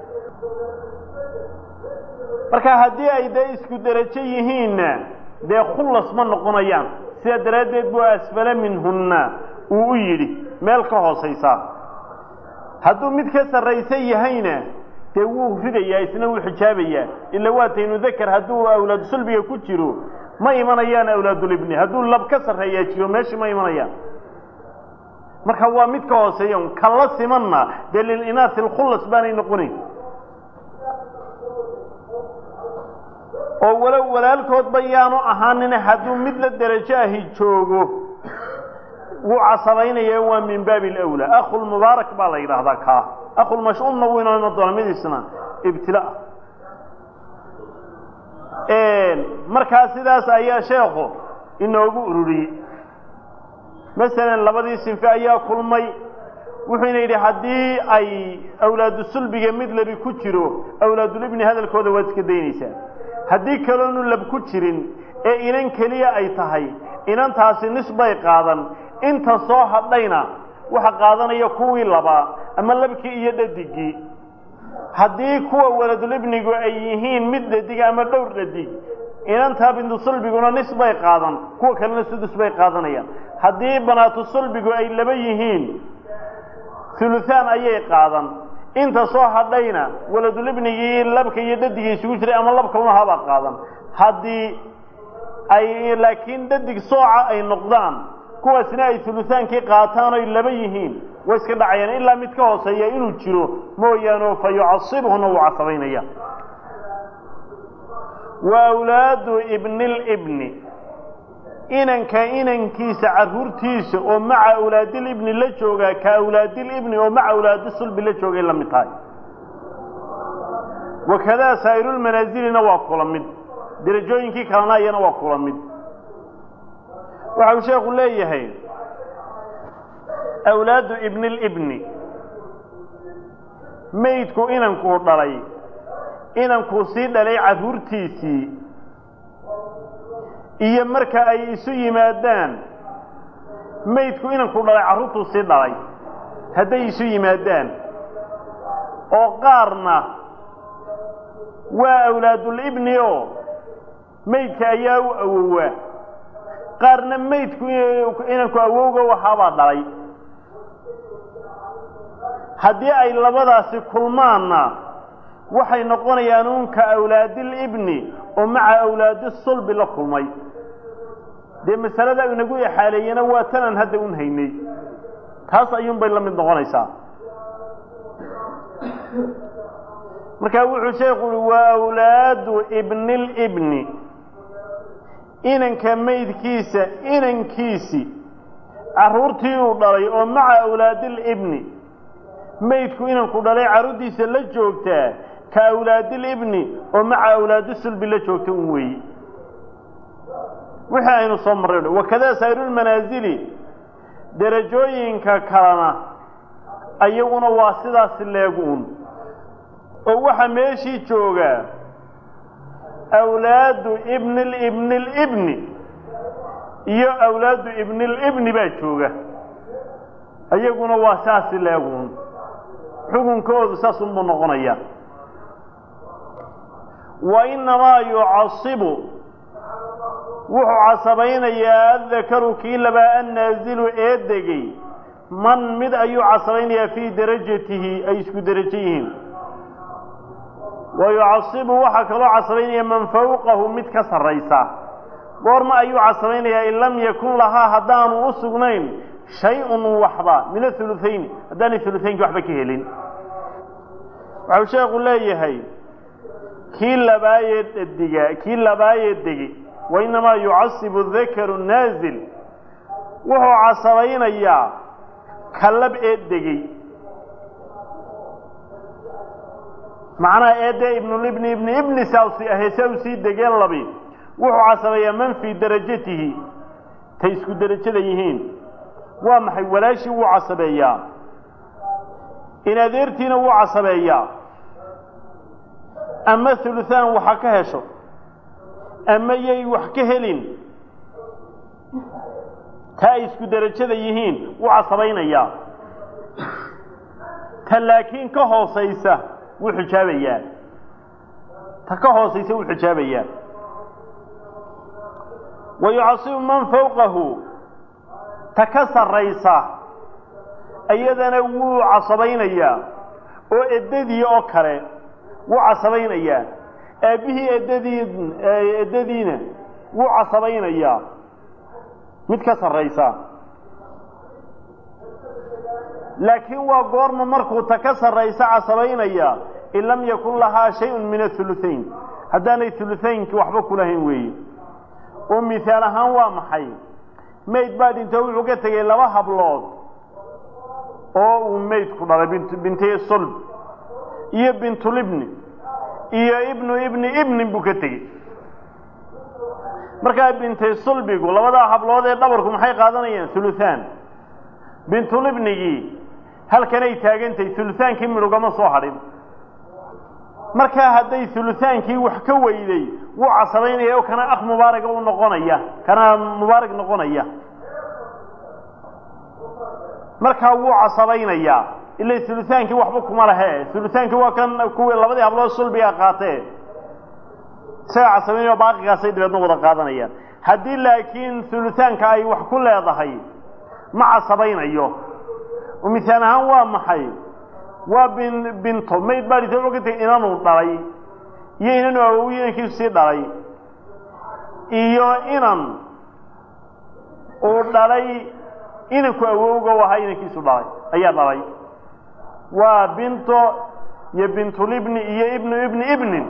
marka haddii ay dee isku derajo yihiinna dee khullas ma noqonayaan sidaa daraaddeed buu asfala minhunna uu u yidhi meel ka hoosaysa hadduu mid ka sarraysa yahayna dee wuu ridayaa isna wuu xijaabayaa ila waataynu dakar hadduu awlaadu sulbiga ku jiro ma imanayaan awlaadulibni hadduu lab ka sarreeyaa jiro meeshii ma imanayaan marka waa mid ka hooseeya un kala simanna dee lilinaasi alkhullas baanay noqonayn oo walow walaalkoodba yaanu ahaanina hadduu mid la derajo ahi joogo wuu casabaynaya waa min baabi alawlaa akhulmubaarak baa la yidhaahdaa kaa akhulmash'uumna wuu inoo iman doonaa midiisna ibtila markaa sidaas ayaa sheekhu inoogu ururiyey masalan labadii sinfe ayaa kulmay wuxuuna yidhi haddii ay awlaadu sulbiga mid labi ku jiro awlaadulibni hadalkooda waad iska daynaysaa haddii kaloonu lab ku jirin ee inan keliya ay tahay inantaasi nisbay qaadan inta soo hadhayna waxa qaadanaya kuwii labaa ama labkii iyo dhadigii haddii kuwa waladulibnigu ay yihiin mid dhadig ama dhowr dhadig inantaa bintu sulbiguna nisbay qaadan kuwa kalena sudus bay qaadanayaan haddii banaatu sulbigu ay laba yihiin huluhaan ayay qaadan inta soo hadhayna waladulibnigii labka iyo dhadigii isugu jiray ama labkuna habaa qaadan haddii ay laakiin dhadig sooca ay noqdaan kuwaasna ay hulutaankii qaataan oy laba yihiin way iska dhacayaan ilaa mid ka hooseeya inuu jiro mooyaane fa yucasibhuna wuu casabaynaya wa awlaadu ibnilibni inanka inankiisa carruurtiisa oo maca awlaadilibni la joogaa ka awlaadilibni oo maca awlaadi sulbi la joogay la mid tahay wakadaa saa'irulmanaasilina waa kula mid derajooyinkii kalena iyana waa kula mid waxa uu sheekhu leeyahay awlaadu ibnilibni maydku inankuu dhalay inankuu sii dhalay carruurtiisii iyo marka ay isu yimaadaan maydku inankuu dhalay carruurtuu sii dhalay hadday isu yimaadaan oo qaarna waa awlaadulibni oo maydka ayaa u awowaa qaarna maydku inanku awowga waxaabaa dhalay haddii ay labadaasi kulmaanna waxay noqonayaan uunka awlaadilibni oo maca awlaadi sulbi la kulmay dee masalada inagu exaaleeyena waa tanaan hadda un haynay taas ayuunbay la mid noqonaysaa markaa wuxuu sheekhu uhi waa awlaadu ibnilibni inanka maydkiisa inankiisi carruurtii uu dhalay oo maca awlaadilibni maydku inanku dhalay carruurtiisa la joogtaa ka awlaadilibni oo maca awlaadi sulbi la joogta un weeye wixii aynu soo marray wakadaa saa'irulmanaasili derajooyinka kalena ayaguna waa sidaas leegu un oo waxaa meeshii joogaa awlaadu ibnilibnilibni iyo awlaadu ibnilibni baa jooga iyaguna waa saasi leegun xukunkoodu saasunbuu noqonaya wa innamaa yucasibu wuxuu casabaynayaa addakaru kii labaa annaazilu ee degay man mid ayuu casabaynayaa fii darajatihi ay isku derajo yihiin wa yucasibu waxaa kaloo casabaynaya man fawqahu mid ka sarraysa goorma ayuu casabaynayaa in lam yakun lahaa haddaanu u sugnayn shay-un waxba min athuluthayn haddaanay huluthaynki waxba ka helin waxau sheekhu leeyahay kii labaayee dhadiga kii labaayee degi wa innamaa yucasibu dakaru naazil wuxuu casabaynayaa kalab ee degey macnaha eedee ibnulibni ibni ibni saasi ahee sa u sii degeen labi wuxuu casabayaa man fii darajatihi tay isku derajada yihiin waa maxay walaashii wuu casabeeyaa in adeertiina wuu casabeeyaa ama huluhaan waxa ka hesho ama yay wax ka helin ta ay isku derajada yihiin wuu casabaynayaa ta laakiin ka hoosaysa wuu xijaabayaa ta ka hoosaysa wuu xijaabayaa wa yucasibu man fawqahu ta ka sarraysa iyadana wuu casabaynayaa oo eddadii oo kale wuu casabaynayaa aabbihii eddadii eddadiina wuu casabaynayaa mid ka sarraysa laakiin waa goorma markuu ta ka sarraysa casabaynaya in lam yakun lahaa shay-un min athuluthayn haddaanay huluthaynki waxba kulahayn weeye oo mihaal ahaan waa maxay mayd baa dhinto wuxuu ka tegey laba hablood oo uu maydku dhalay bint bintay sulb iyo bintulibni iyo ibnu ibni ibnin buu ka tegey markaa bintay sulbigu labadaa hablood ee dhabarku maxay qaadanayaan huluthaan bintulibnigii halkanay taagantahay hulutaankii midhugama soo hadhin markaa hadday hulutaankii wax ka weyday wuu casabaynaya oo kana akh mubaaraga u noqonaya kana mubaarig noqonaya markaa wuu casabaynayaa ila hulutaankii waxba kuma lahe hulutaankii waa kan kuwii labadii hablood sulbiga qaatee isagaa casabaynaya o baaqigaasay dabeedna wada qaadanayaan haddii laakiin hulutaanka ay wax ku leedahay ma casabaynayo oo misaal ahaan waa maxay waa bin binto mayd baa dhintay wuxuu ka tegay inanuu dhalay iyo inanu awowi inankiisu sii dhalay iyo inan uu dhalay inanku awowga u ahaa inankiisu dhalay ayaa dhalay waa binto iyo bintulibni iyo ibnu ibni ibnin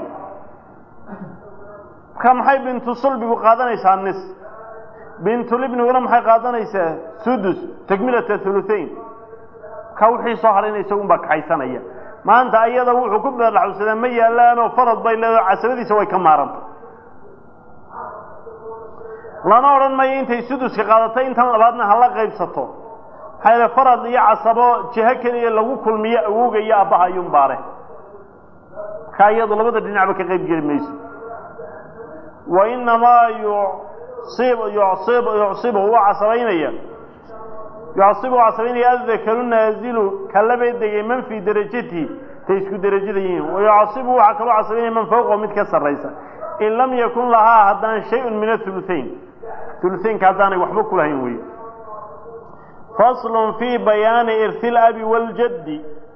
marka maxay bintu sulbigu qaadanaysaa nis bintulibniguna maxay qaadanaysaa sudus takmilata huluthayn ka wixii soo hadhayna isagun baa kaxaysanaya maanta ayada wuxuu ku beerlaxusadaa ma yaalaanoo farad bay leedaho casabadiisa way ka maarantay lana odhan mayo intay suduska qaadatay intan labaadna hala qaybsato maxaa yaele farad iyo casabo jiho keliya lagu kulmiyo awowga iyo abbaha ayuun baare markaa iyadu labada dhinacba ka qayb geli mayso wa inamaa yucib yucib yucsibu waa casabaynaya yucasibu u casabaynaya addakaru naazilu kalabee degay man fii darajatihi tay isku derajada yihiin wa yucasibu waxaa kaloo casabaynaya man fawqahu mid ka sarraysa in lam yakun lahaa haddaan shay-un min athuluthayn huluthaynka haddaanay waxba kulahayn weeye faslun fii bayaani irhi labi waaljaddi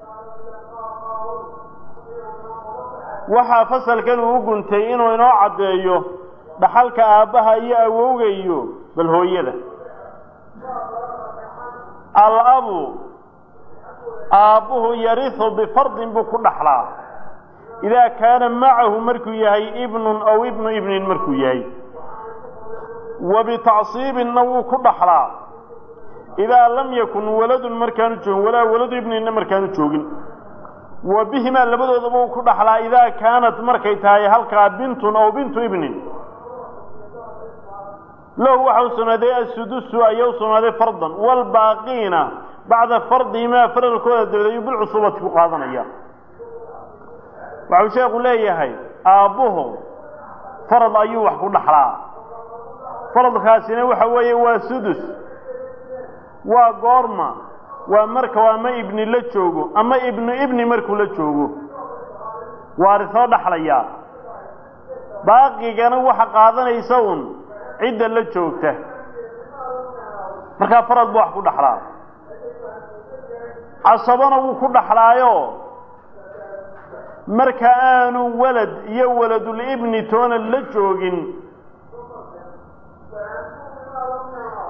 waxaa fasalkan uu guntay inuu inoo caddeeyo dhaxalka aabbaha iyo awowga iyo bal hooyada alabu aabbuhu yarihu bifardin buu ku dhaxlaa idaa kaana macahu markuu yahay ibnun aw ibnu ibnin markuu yahay wa bitacsiibinna wuu ku dhaxlaa idaa lam yakun waladun markaanu joogin walaa waladu ibninna markaanu joogin wa bihimaa labadoodaba uu ku dhaxlaa idaa kaanat markay tahay halkaa bintun aw bintu ibnin lahu waxa u sugnaaday assudusu ayaa u sugnaaday fardan waalbaaqiina bacda fardihimaa faralkooda dabadeed ayuu bilcusuubati ku qaadanaya waxau sheekhu leeyahay aabbuhu farad ayuu wax ku dhaxlaa faradkaasina waxa weeye waa sudus waa goorma waa marka ama ibni la joogo ama ibnu ibni markuu la joogo waarisoo dhaxlayaa baaqigana waxa qaadanaysa un cidda la joogta markaa farad buu wax ku dhaxlaa casabona wuu ku dhaxlaayo marka aanu walad iyo waladulibni toona la joogin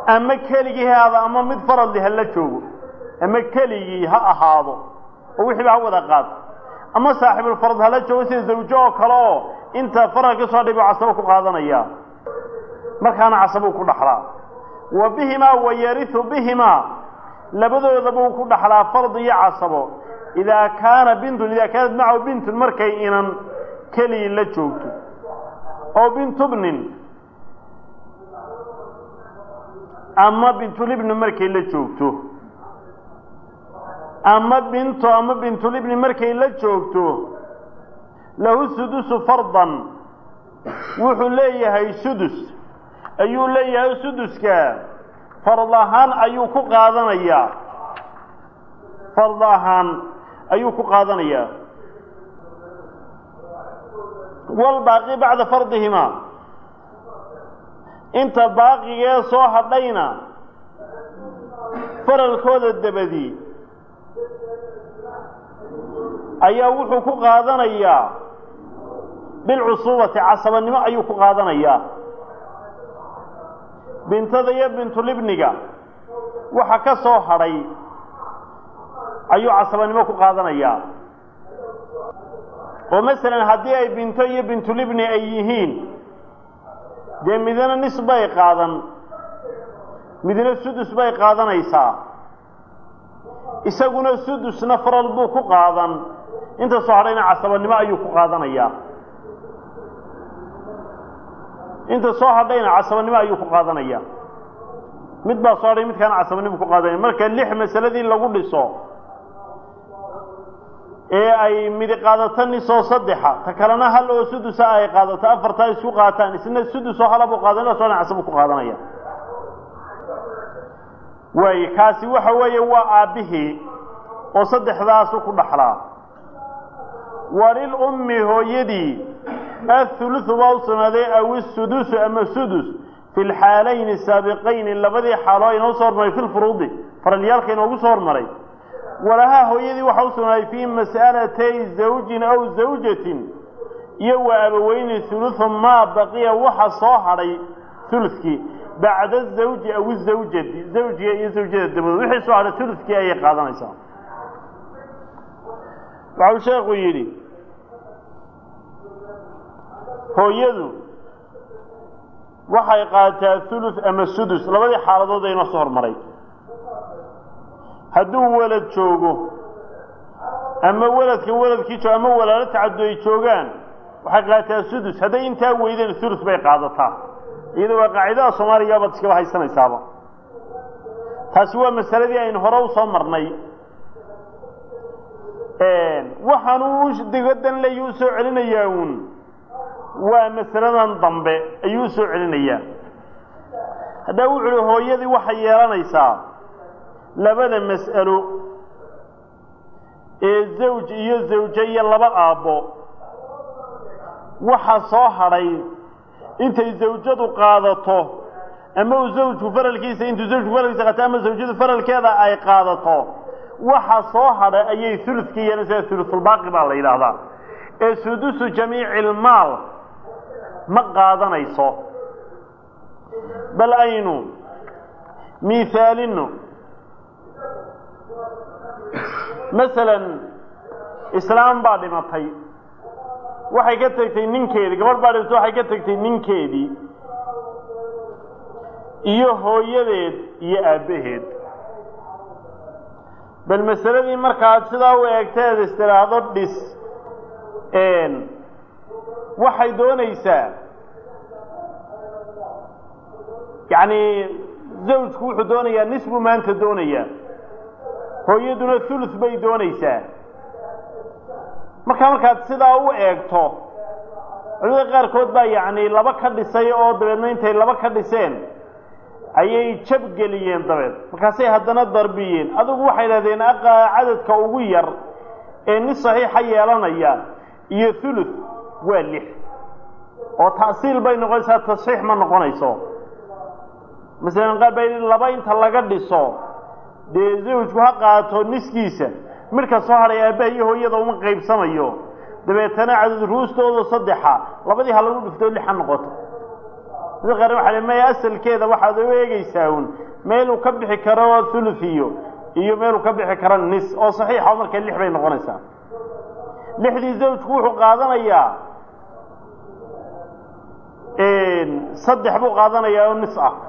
ama keligii ha ahaado ama mid faradli ha la joogo ama keligii ha ahaado oo wixiiba ha wada qaato ama saaxibulfarad hala joogo sida zawjo oo kale oo inta farad ka soo dhibo casabo ku qaadanaya markaana casabuu ku dhaxlaa wa bihimaa wa yariu bihimaa labadoodaba uu ku dhaxlaa fard iyo casabo idaa kaana bintun idaa kaanat macahu bintun markay inan keligii la joogto oo bintubnin ama bintulibni markay la joogto ama binto ama bintulibni markay la joogto lahu sudusu fardan wuxuu leeyahay sudus ayuu leeyahay suduska fard ahaan ayuu ku qaadanayaa fard ahaan ayuu ku qaadanayaa walbaaqi bacda fardihimaa inta baaqigee soo hadhayna faralkooda dabadii ayaa wuxuu ku qaadanayaa bilcusuubati casabanimo ayuu ku qaadanayaa bintada iyo bintulibniga waxa ka soo hadhay ayuu casabanimo ku qaadanayaa oo masalan haddii ay binto iyo bintulibni ay yihiin dee midna nis bay qaadan midna sudus bay qaadanaysaa isaguna sudusna faral buu ku qaadan inta soo hadhayna casabanimo ayuu ku qaadanayaa inta soo hadhayna casabanimo ayuu ku qaadanaya mid baa soo hadhay midkaana casabanimo ku qaadanaya marka lix masaladii lagu dhiso ee ay midi qaadato nisoo saddexa ta kalena hal oo sudusa ay qaadato afartaa isku qaataan isna sudusoo halabuu qaadan ila soo dhan casabuu ku qaadanaya waay kaasi waxa weeye waa aabbihii oo saddexdaasu ku dhaxlaa walil ummi hooyadii athuluthu baa u sugnaaday aw isudusu ama sudus fi lxaalayni saabiqayni labadii xaalo inoo soo hormaray fi lfuruudi faralyaalka inoogu soo hormaray walahaa hooyadii waxaa u sugnaaday fii mas'alatay zawjin aw zawjatin iyo wa abaweyni huluthu maa baqiya waxa soo hadhay hulukii bacda zawji aw zawjati zawjiga iyo zawjada dabadood wixii soo hadhay hulukii ayay qaadanaysaa waxau sheekhu yidhi hooyadu waxay qaataa hulus ama sudus labadii xaaladood aynoo soo hormaray hadduu welad joogo ama weladka weladkii joogo ama walaalo tacaddu ay joogaan waxay qaataa sudus hadday intaa weydeen hulus bay qaadataa iyada waa qaacidada soomaaliga baad iskaba haysanaysaaba taasi waa masaladii aynu hore u soo marnay waxaanu digadan leeyu u soo celinayaa uun waa masaladan dambe ayuu u soo celinayaa haddaa wuxu uhi hooyadii waxay yeelanaysaa labada mas'alo ee zawj iyo zawje iyo laba aabbo waxa soo hadhay intay zawjadu qaadato ama uu zawjku faralkiisa intuu zawjku faralkiisa qaato ama zawjadu faralkeeda ay qaadato waxa soo hadhay ayay huludkii yeelanaysaa hulutulbaaqi baa la yidhaahdaa ee sudusu jamiici ilmaal ma qaadanayso bal aynu miihaalino masalan islaam baa dhimatay waxay ka tegtay ninkeedii gabadh baa dhimatay waxay ka tegtay ninkeedii iyo hooyadeed iyo aabbaheed bal masaladii markaad sidaa u eegteed istiraahdo dhis waxay doonaysaa yacni zawjku wuxuu doonayaa nis buu maanta doonayaa hooyaduna thuluth bay doonaysaa markaa markaad sidaa u eegto culimada qaarkood baa yacni laba ka dhisay oo dabeedna intay laba ka dhiseen ayay jabgeliyeen dabeed markaasay haddana darbiyeen adigu waxay idhahdeen aqaa cadadka ugu yar ee nis saxiixa yeelanaya iyo thuluth waa lix oo ta'siil bay noqonaysaa tasxiix ma noqonayso masalan qaar baa yidhi laba inta laga dhiso dee zawjku ha qaato niskiisa midka soo hadhay aabbaha iyo hooyada uma qaybsamayo dabeetana cadad ruustooda saddexa labadii ha lagu dhiftoo lix ha noqoto mid qaar waxa maya asalkeeda waxaad u eegaysaa un meeluu ka bixi karo thuluthiyo iyo meeluu ka bixi karo nis oo saxiixa marka lix bay noqonaysaa lixdii zawjku wuxuu qaadanayaa saddex buu qaadanayaa oo nis ah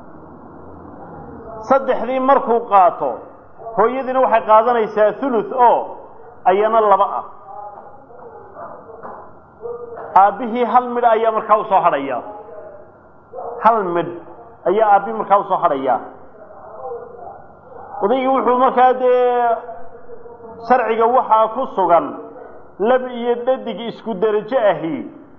saddexdii markuu qaato hooyadiina waxay qaadanaysaa thuluth oo ayana laba ah aabbihii hal midh ayaa markaa usoo hadhaya hal midh ayaa aabbihi markaa usoo hadhaya odaygii wuxuu markaa dee sharciga waxaa ku sugan lab iyo dhadig isku derajo ahi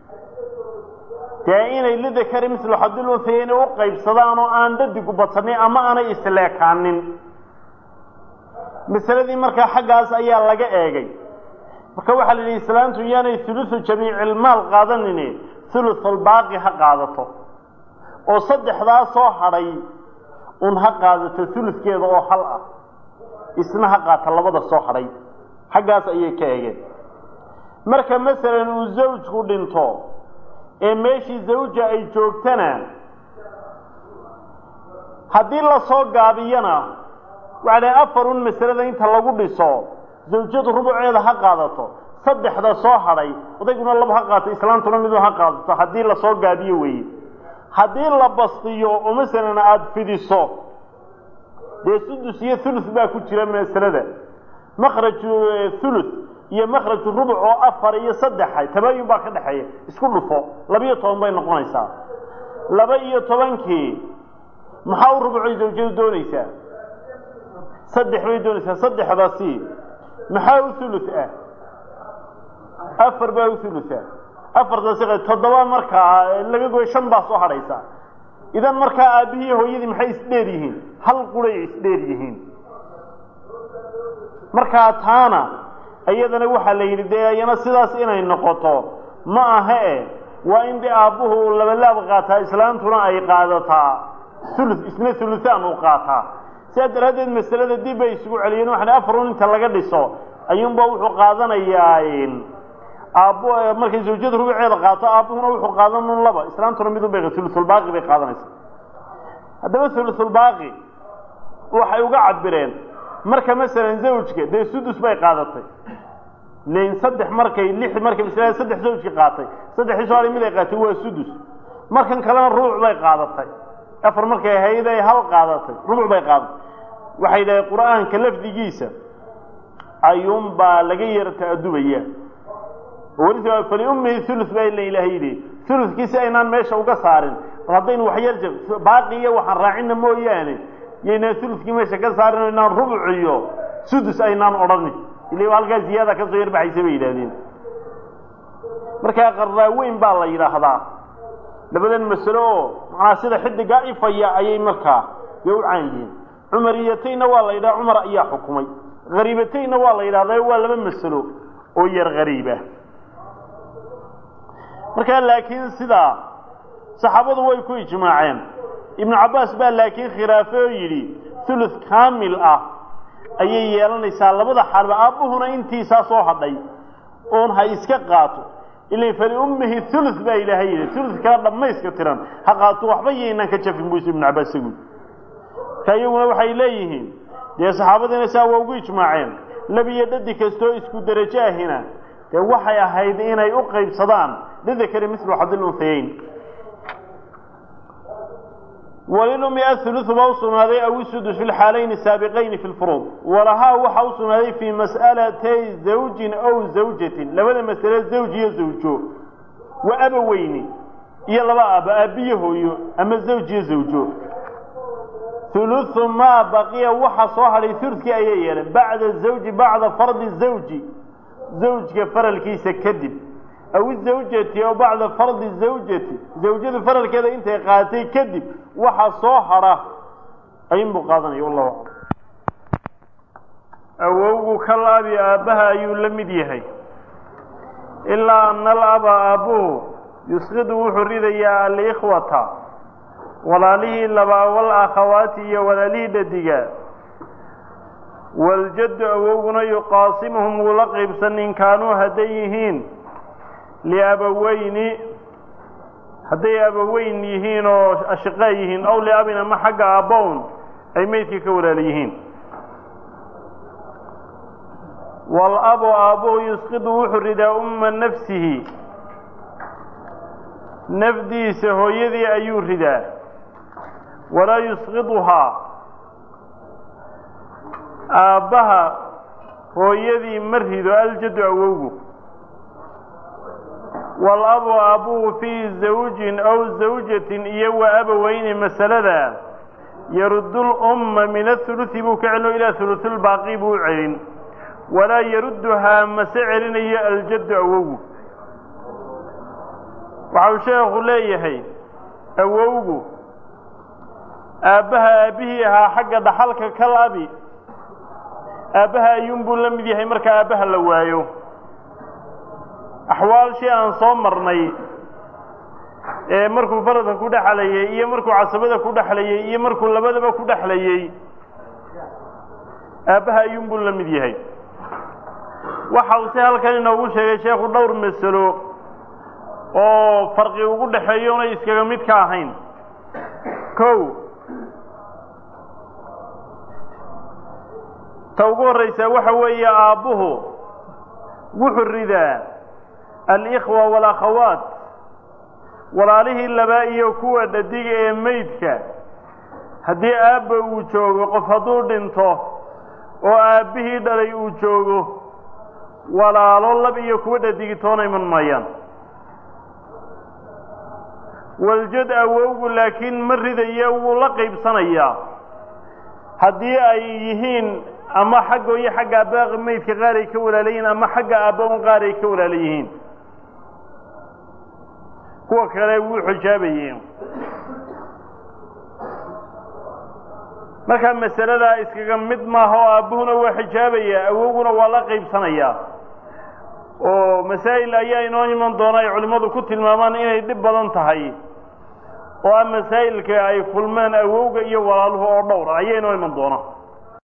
dee inay lidakari mislu xadil unthayeyn u qaybsadaan oo aan dhadigu badsanin ama aanay isleekaanin masaladii markaa xaggaas ayaa laga eegay marka waxaa la yidhi islaantu yaanay hulusu jamiicilmaal qaadanine hulusulbaaqi ha qaadato oo saddexdaa soo hadhay un ha qaadato huluskeeda oo hal ah isna ha qaata labada soo hadhay xaggaas ayay ka eegeen marka masalan uu zawjku dhinto ee meeshii zawja ay joogtana haddii lasoo gaabiyana waxaa dhahay afar un masalada inta lagu dhiso zawjadu rubuceeda ha qaadato saddexda soo hadhay odayguna laba ha qaato islaantuna midu ha qaadato haddii lasoo gaabiyo weeye haddii la bastiyo oo masalan aada fidiso dee sudus iyo thuluth baa ku jira masalada makhraju thuluth iyo makhraju rubuc oo afar iyo saddexa tabaayun baa ka dhexeeya isku dhufo laba-iyo toban bay noqonaysaa laba iyo tobankii maxaa u rubucay zawjadu doonaysaa saddex bay doonaysaa saddexdaasi maxaa u thuluth ah afar baa u thulutha afartaasi toddoba markaa laga goyo shan baa soo hadhaysa idan markaa aabbihii hooyadii maxay isdheer yihiin hal quray isdheer yihiin markaa taana iyadana waxaa la yidhi dee iyana sidaas inay noqoto ma aha e waa in dee aabbuhu labalaab qaataa islaantuna ay qaadataa ulu isna uluhaan uu qaataa sidaa daraaddeed masalada dib bay isugu celiyeen waxana afarun inta laga dhiso ayuunba wuxuu qaadanayaa aabbo markay zawjadu rubuceeda qaato aabbuhuna wuxuu qaadan un laba islaantuna midun bay ulusulbaaqi bay qaadanaysaa haddaba ulusulbaaqi waxay uga cabireen marka masalan zawjka dee sudus bay qaadatay len saddex markay lix markay masalada saddex zawjki qaatay saddexdii soo hadhay mid ay qaatay waa sudus markan kalena rubuc bay qaadatay afar markay ahayd ay hal qaadatay rubuc bay qaadatay waxay dhahay qur-aanka lafdigiisa ayuunbaa laga yar ta'adubaya weli faliummihi ulu baa ila ilahay yidhi uludkiisi aynaan meesha uga saarin bal haddaynu waxyar jab baaqi iyo waxaan raacina mooyaane yaynaan uludkii meesha ka saarin o inaan rubuc iyo sudus aynaan odhanin ila halkaa ziyaada ka soo yarbaxaysa bay yidhahdeen markaa qarraaweyn baa la yidhaahdaa labadan masalo oo macnaa sida xidigaa ifaya ayay markaa dee u caan yihiin cumariyatayna waa la yidhaha cumar ayaa xukumay hariibatayna waa la yidhahdaa waa laba masalo oo yar hariiba markaa laakiin sidaa saxaabadu way ku ijmaaceen ibnu cabbaas baa laakiin khilaafe oo yidhi thuluth kaamil ah ayay yeelanaysaa labada xaalba aabbuhuna intiisaa soo hadhay oon ha iska qaato ila faliummihi thuluth baa ilaahay yidhi thuluth kala dhammayska tiran ha qaato waxba yaynaan ka jafin buysu ibnu cabbaas saguud marka iyaguna waxay leeyihiin dee saxaabadiina saa waa ugu ijmaaceen labiyo dhadi kastoo isku derajo ahina dee waxay ahayd inay u qaybsadaan lidakari mislu xadil unhayeyn walilumi athuluthu baa u sugnaaday aw isudus fi lxaalayni saabiqayni fi lfuruud walahaa waxaa u sugnaaday fii mas'alatay zawjin aw zawjatin labada masale zawj iyo zawjo wa abaweyni iyo laba aaba aabbiyo hooyo ama zawj iyo zawjo huluthu maa baqiya waxa soo hadhay huludkii ayay yeeleen bacda zawji bacda fardi zawji zawjka faralkiisa kadib aw izawjati aw bacda fardi zawjati zawjadu faralkeeda intay qaadatay kadib waxa soo hadha ayunbuu qaadanaya wallahu aclam awowgu kal abi aabbaha ayuu la mid yahay ilaa ana alaba aabbuhu yusqidu wuxuu ridayaa alikhwata walaalihii labaa wal akhawaati iyo walaalihii dhadiga waljaddu awowguna yuqaasimuhum wuu la qaybsan in kaanuu hadday yihiin liabaweyni hadday abaweyn yihiin oo ashiqaa yihiin aw liabin ama xagga aabbown ay meydkii ka walaala yihiin wal-abu aabbuhu yusqidu wuxuu ridaa umma nafsihi nafdiisa hooyadii ayuu ridaa walaa yusqiduhaa aabbaha hooyadii ma rido aljaddu awowgu wal-abu aabbuhu fii zawjin aw zawjatin iyo wa abaweyni masalada yarudul umma min ahulusi buu ka celino ilaa hulusulbaaqi buu u celin walaa yarudduhaa mase celinayo aljaddu awowgu waxau sheekhu leeyahay awowgu aabbaha aabbihii ahaa xagga dhaxalka kal abi aabbaha ayuunbuu la mid yahay marka aabbaha la waayo axwaalshii aan soo marnay ee markuu faradka ku dhexlayey iyo markuu casabada ku dhexlayey iyo markuu labadaba ku dhexlayey aabbaha ayuunbuu la mid yahay waxa uu si halkan inoogu sheegay sheekhu dhowr masalo oo farqi ugu dhexeeyo onay iskaga mid ka ahayn kow ta ugu horraysaa waxa weeye aabbuhu wuxuu ridaa alikhwa walakhawaat walaalihii labaa iyo kuwa dhadiga ee meydka haddii aabba uu joogo qof hadduu dhinto oo aabbihii dhalay uu joogo walaalo lab iyo kuwa dhadigitoona iman maayaan waljad awowgu laakiin ma ridaya wuu la qaybsanayaa haddii ay yihiin ama xaggo iyo xagga aabba meydka qaar ay ka walaala yihiin ama xagga aabba un qaar ay ka walaala yihiin kuwa kale wuu xijaabayeen markaa masaladaa iskaga mid maaha oo aabbuhuna waa xijaabaya awowguna waa la qaybsanayaa oo masaa'il ayaa inoo iman doona ay culimmadu ku tilmaamaan inay dhib badan tahay oo ah masaa'ilka ay kulmeen awowga iyo walaaluhu oo dhowr ayaa inoo iman doona